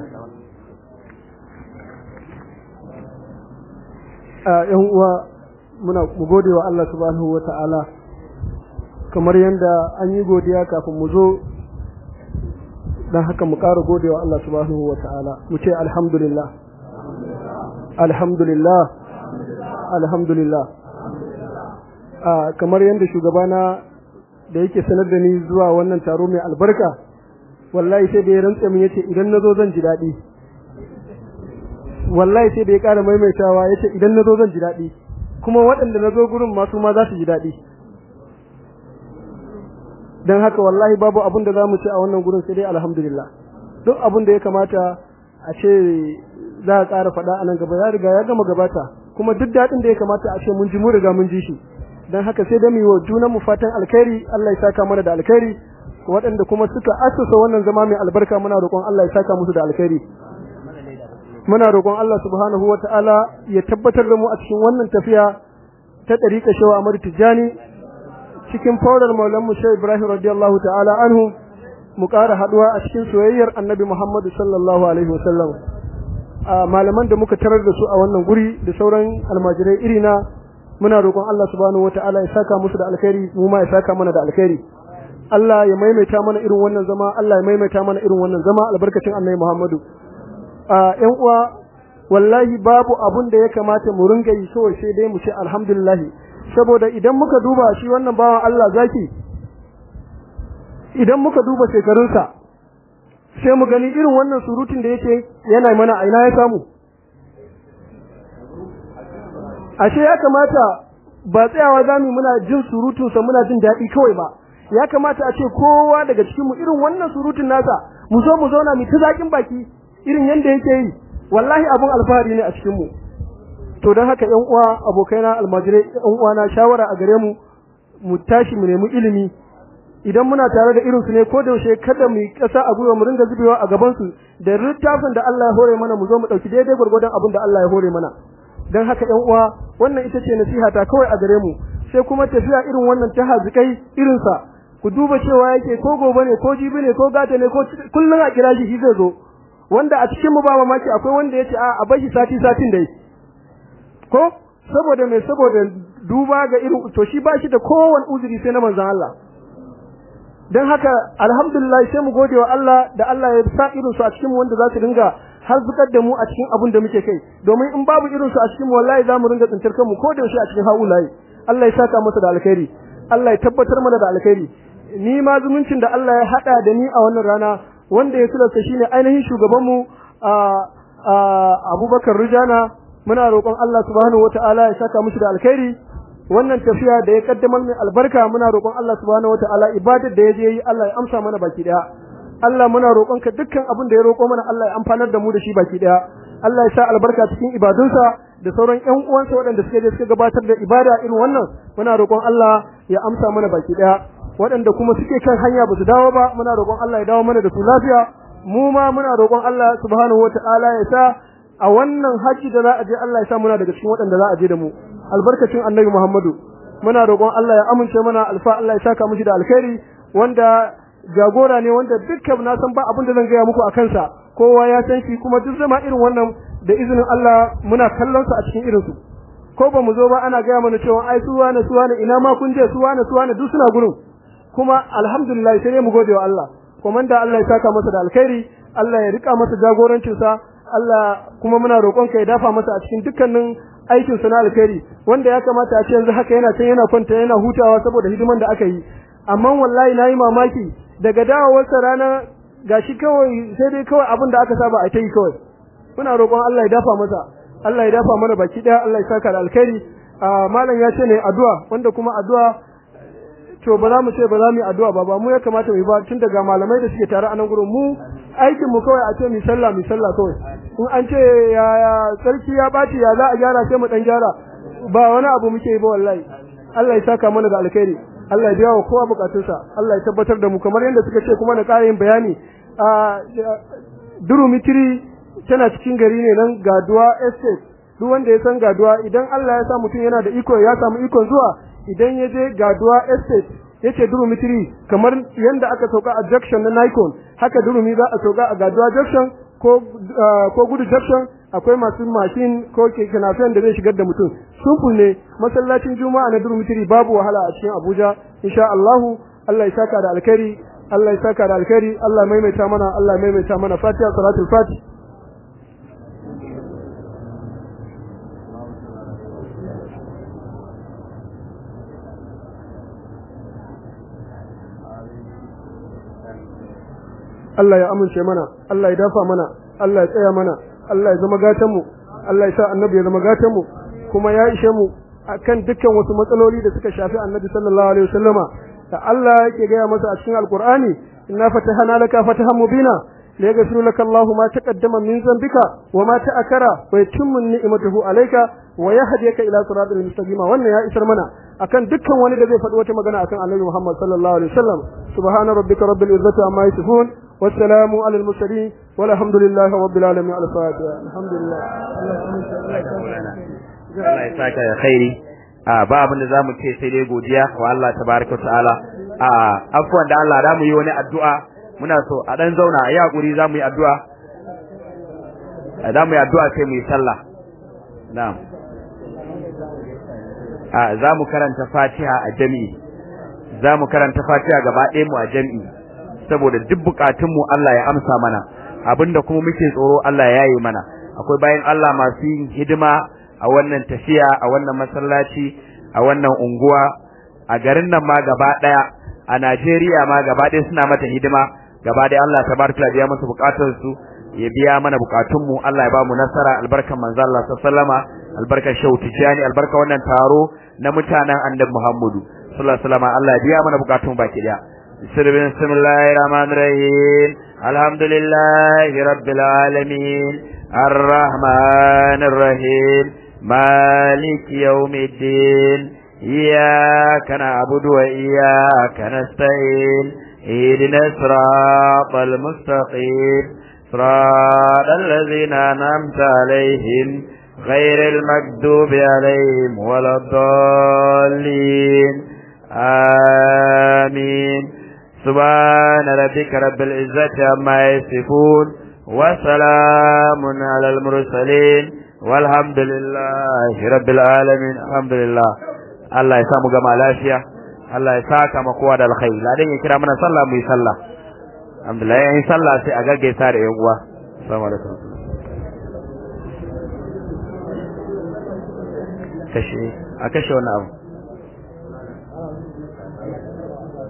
a yan uwa muna mu gode wa Allah subhanahu wa ta'ala kamar yadda an yi godiya kafin mu zo don haka mu ƙara gode wa Allah subhanahu wa ta'ala mu ce alhamdulillah alhamdulillah alhamdulillah a kamar yadda shugabana da yake sanar da ni zuwa wannan taro mai albarka wallahi sai da ya rantsa min yace idan nazo zan ji daɗi wallahi sai da ya ƙara maimaitawa yace idan nazo zan ji daɗi kuma waɗanda nazo gurin ma su ma za su ji daɗi dan haka wallahi babu abin da zamu ce a wannan gurin sai dai alhamdulillah duk abin da ya kamata a ce za a ƙara faɗa a nan gaba ya riga ya gama gabata kuma duk daɗin da ya kamata a ce mun ji mu riga mun ji shi dan haka sai da mu yi wa junan mu fatan alkhairi Allah ya saka mana da alkhairi waɗanda kuma suka assasa wannan zama mai albarka muna roƙon Allah ya saka musu da alkhairi muna roƙon Allah subhanahu wata'ala ya tabbatar da mu a cikin wannan tafiya ta ɗariƙa shawa Ahmad Tijani cikin fawdar maulan mu Shehu Ibrahim radiyallahu ta'ala anhu mu ƙara haɗuwa a cikin soyayyar annabi Muhammadu sallallahu alaihi wasallam malaman da muka tarar da su a wannan guri da sauran almajirai irina muna roƙon Allah subhanahu wataala ya saka musu da alkhairi mu ma ya saka mana da alkhairi Allah ya maimaita mana irin wannan zama Allah ya maimaita mana irin wannan zama albarkacin annabi Muhammadu a ƴan uwa wallahi babu abun da ya kamata mu ringa yi kawai sai dai mu ce alhamdulillah saboda idan muka duba shi wannan bawan Allah zaki idan muka duba shekarunsa sai mu gani irin wannan surutun da yake yana mana aina ya samu ashe ya kamata ba tsayawa zamu muna jin surutunsa muna jin daɗi kawai ba ya kamata a ce kowa daga cikin mu irin wannan surutun nasa mu zo mu zauna mu ta zakin baki irin yanda yake yi wallahi abun alfahari ne a cikin mu to don haka ƴan uwa abokaina almajirai ƴan uwa na shawara a gare mu mu tashi mu nemi ilimi idan muna tare da irinsu ne ko da yaushe kada mu yi ƙasa a gwiwa mu ringa zubewa a gaban su da littafin da Allah ya hore mana mu zo mu ɗauki daidai gwargwadon abin da Allah ya hore mana don haka ƴan uwa wannan ita ce nasiha ta kawai a gare mu sai kuma tafiya irin wannan ta hazikai irinsa ku duba cewa yake ko gobe ne ko jibi ne ko gata ne ko kullum a kira shi shi zai zo wanda a cikin mu ba mamaki akwai wanda yace a a bashi sati satin dai ko saboda me saboda duba ga irin to shi ba shi da kowane uzuri sai na manzon Allah dan haka alhamdulillah sai mu gode wa Allah da Allah ya sa irin su a cikin mu wanda za su dinga har zukar da mu a cikin abin da muke kai domin in babu irin su a cikin mu wallahi za mu ringa tsintar kanmu ko da yaushe a cikin haulayi Allah ya saka masa da alkhairi Allah ya tabbatar mana da alkhairi ni ma zumuncin da Allah ya hada da ni a wannan rana wanda ya sulasta shine ainihin shugabanmu Abubakar Rijana muna roƙon Allah subhanahu wataala ya saka mushi da alkhairi wannan tafiya da ya kaddamar mai albarka muna roƙon Allah subhanahu wataala ibadar da ya je yi Allah ya amsa mana baki daya Allah muna roƙon ka dukkan abin da ya roƙo mana Allah ya amfanar da mu da shi baki daya Allah ya sa albarka cikin ibadunsa da sauran ƴan uwansa waɗanda suka je suka gabatar da ibada irin wannan muna roƙon Allah ya amsa mana baki daya waɗanda kuma suke kan hanya ba su dawo ba muna roƙon Allah ya dawo mana da su lafiya mu ma muna roƙon Allah subhanahu wataala ya sa a wannan haji da za a je Allah ya sa muna daga cikin waɗanda za a je da mu albarkacin annabi Muhammadu muna roƙon Allah ya amince mana alfa Allah ya saka mishi da alkhairi wanda jagora ne wanda dukkan na san ba abin da zan gaya muku a kansa kowa ya san shi kuma duk zama irin wannan da izinin Allah muna kallon sa a cikin irinsu ko ba mu zo ba ana gaya mana cewa ai su wane su wane ina ma kun je su wane su wane duk suna gurin kuma alhamdulillah sai mu gode wa Allah komanda Allah ya saka masa da alkhairi Allah ya rika masa jagorancin sa Allah kuma muna roƙon ka ya dafa masa a cikin dukkanin aikin sa na alkhairi wanda ya kamata a ce yanzu haka yana can yana kwanta yana hutawa saboda hidiman da aka yi amma wallahi nayi mamaki daga dawowar sa rana gashi kawai sai dai kawai abin da aka saba a ta yi kawai muna roƙon Allah ya dafa masa Allah ya dafa mana baki daya Allah ya saka da alkhairi malam ya ce ne addu'a wanda kuma addu'a to ba za mu ce ba za mu yi addu'a ba ba mu ya kamata mu yi ba tun daga malamai da suke tare a nan gurin mu aikin mu kawai a ce mu sallah mu sallah kawai in an ce ya ya sarki ya baci ya za a gyara sai mu dan gyara ba wani abu muke yi ba wallahi Allah ya saka mana da alkhairi Allah ya biya wa kowa bukatunsa Allah ya tabbatar da mu kamar yadda suka ce kuma na ƙara yin bayani a durumitiri tana cikin gari ne nan gaduwa estate duk wanda ya san gaduwa idan Allah ya sa mutum yana da iko ya samu ikon zuwa idan ya je gaduwa estate yace durumi 3 kamar yanda aka sauka a junction na Nikon haka durumi za a sauka a gaduwa junction ko ko gudu junction akwai masu mashin ko keke nafen da zai shigar da mutum simple ne masallacin juma'a na durumi 3 babu wahala a cikin Abuja insha Allah Allah ya saka da alkhairi Allah ya saka da alkhairi Allah maimaita mana Allah maimaita mana Fatiha salatul Fatih Allah ya amince mana Allah ya dafa mana Allah ya tsaya mana Allah ya zama gatan mu Allah ya sa annabi ya zama gatan mu kuma ya ishe mu akan dukkan wasu matsaloli da suka shafi annabi sallallahu alaihi wasallama da Allah yake gaya masa a cikin alqur'ani inna fatahana laka fatahan mubina liyaghfir laka Allahu ma taqaddama min dhanbika wa ma ta'akkara wa yutimmu ni'matahu alayka wa yahdika ila siratal mustaqim wannan ya isar mana akan dukkan wani da zai faɗi wata magana akan annabi Muhammad sallallahu alaihi wasallam subhana rabbika rabbil izzati amma yasifun والسلام على المرسلين والحمد لله رب العالمين على الفاتحة الحمد لله Allah ya saka ya khairi a ba abin da zamu ce sai dai godiya wa Allah tabaraka ta'ala a afwan da Allah da mu yi wani addu'a muna so a dan zauna a yi hakuri za mu yi addu'a za mu yi addu'a sai mu yi sallah na'am a za mu karanta fatiha a jami'i za mu karanta fatiha gaba ɗaya mu a jami'i saboda duk bukatunmu Allah ya amsa mana abinda kuma muke tsoro Allah ya yi mana akwai bayan Allah masu yin hidima a wannan tafiya a wannan masallaci a wannan unguwa a garin nan ma gaba ɗaya a Najeriya ma gaba ɗaya suna mata hidima gaba ɗaya Allah tabaraka ya biya musu bukatunsu ya biya mana bukatunmu Allah ya ba mu nasara albarkan manzo Allah sallama albarkan Shehu Tijani albarkan wannan taro na mutanen Annabi Muhammadu sallallahu alaihi wasallam Allah ya biya mana bukatun baki daya bismillahir rahmanir rahim alhamdulillahi rabbil alamin arrahmanir rahim maliki yawmiddin iyyaka na'budu wa iyyaka nasta'in اهدنا الصراط المستقيم صراط الذين أنعمت عليهم غير المكذوب عليهم ولا الضالين آمين سبحان ربك رب العزة عما يصفون وسلام على المرسلين والحمد لله رب العالمين الحمد لله الله يسامو جمال لافيا Allah ya saka ma kowa da alkhairi ladan ya kira mana sallah mu yi sallah alhamdulillah yayin sallah sai a gaggaisa da yan uwa assalamu alaikum kashe a kashe wannan abu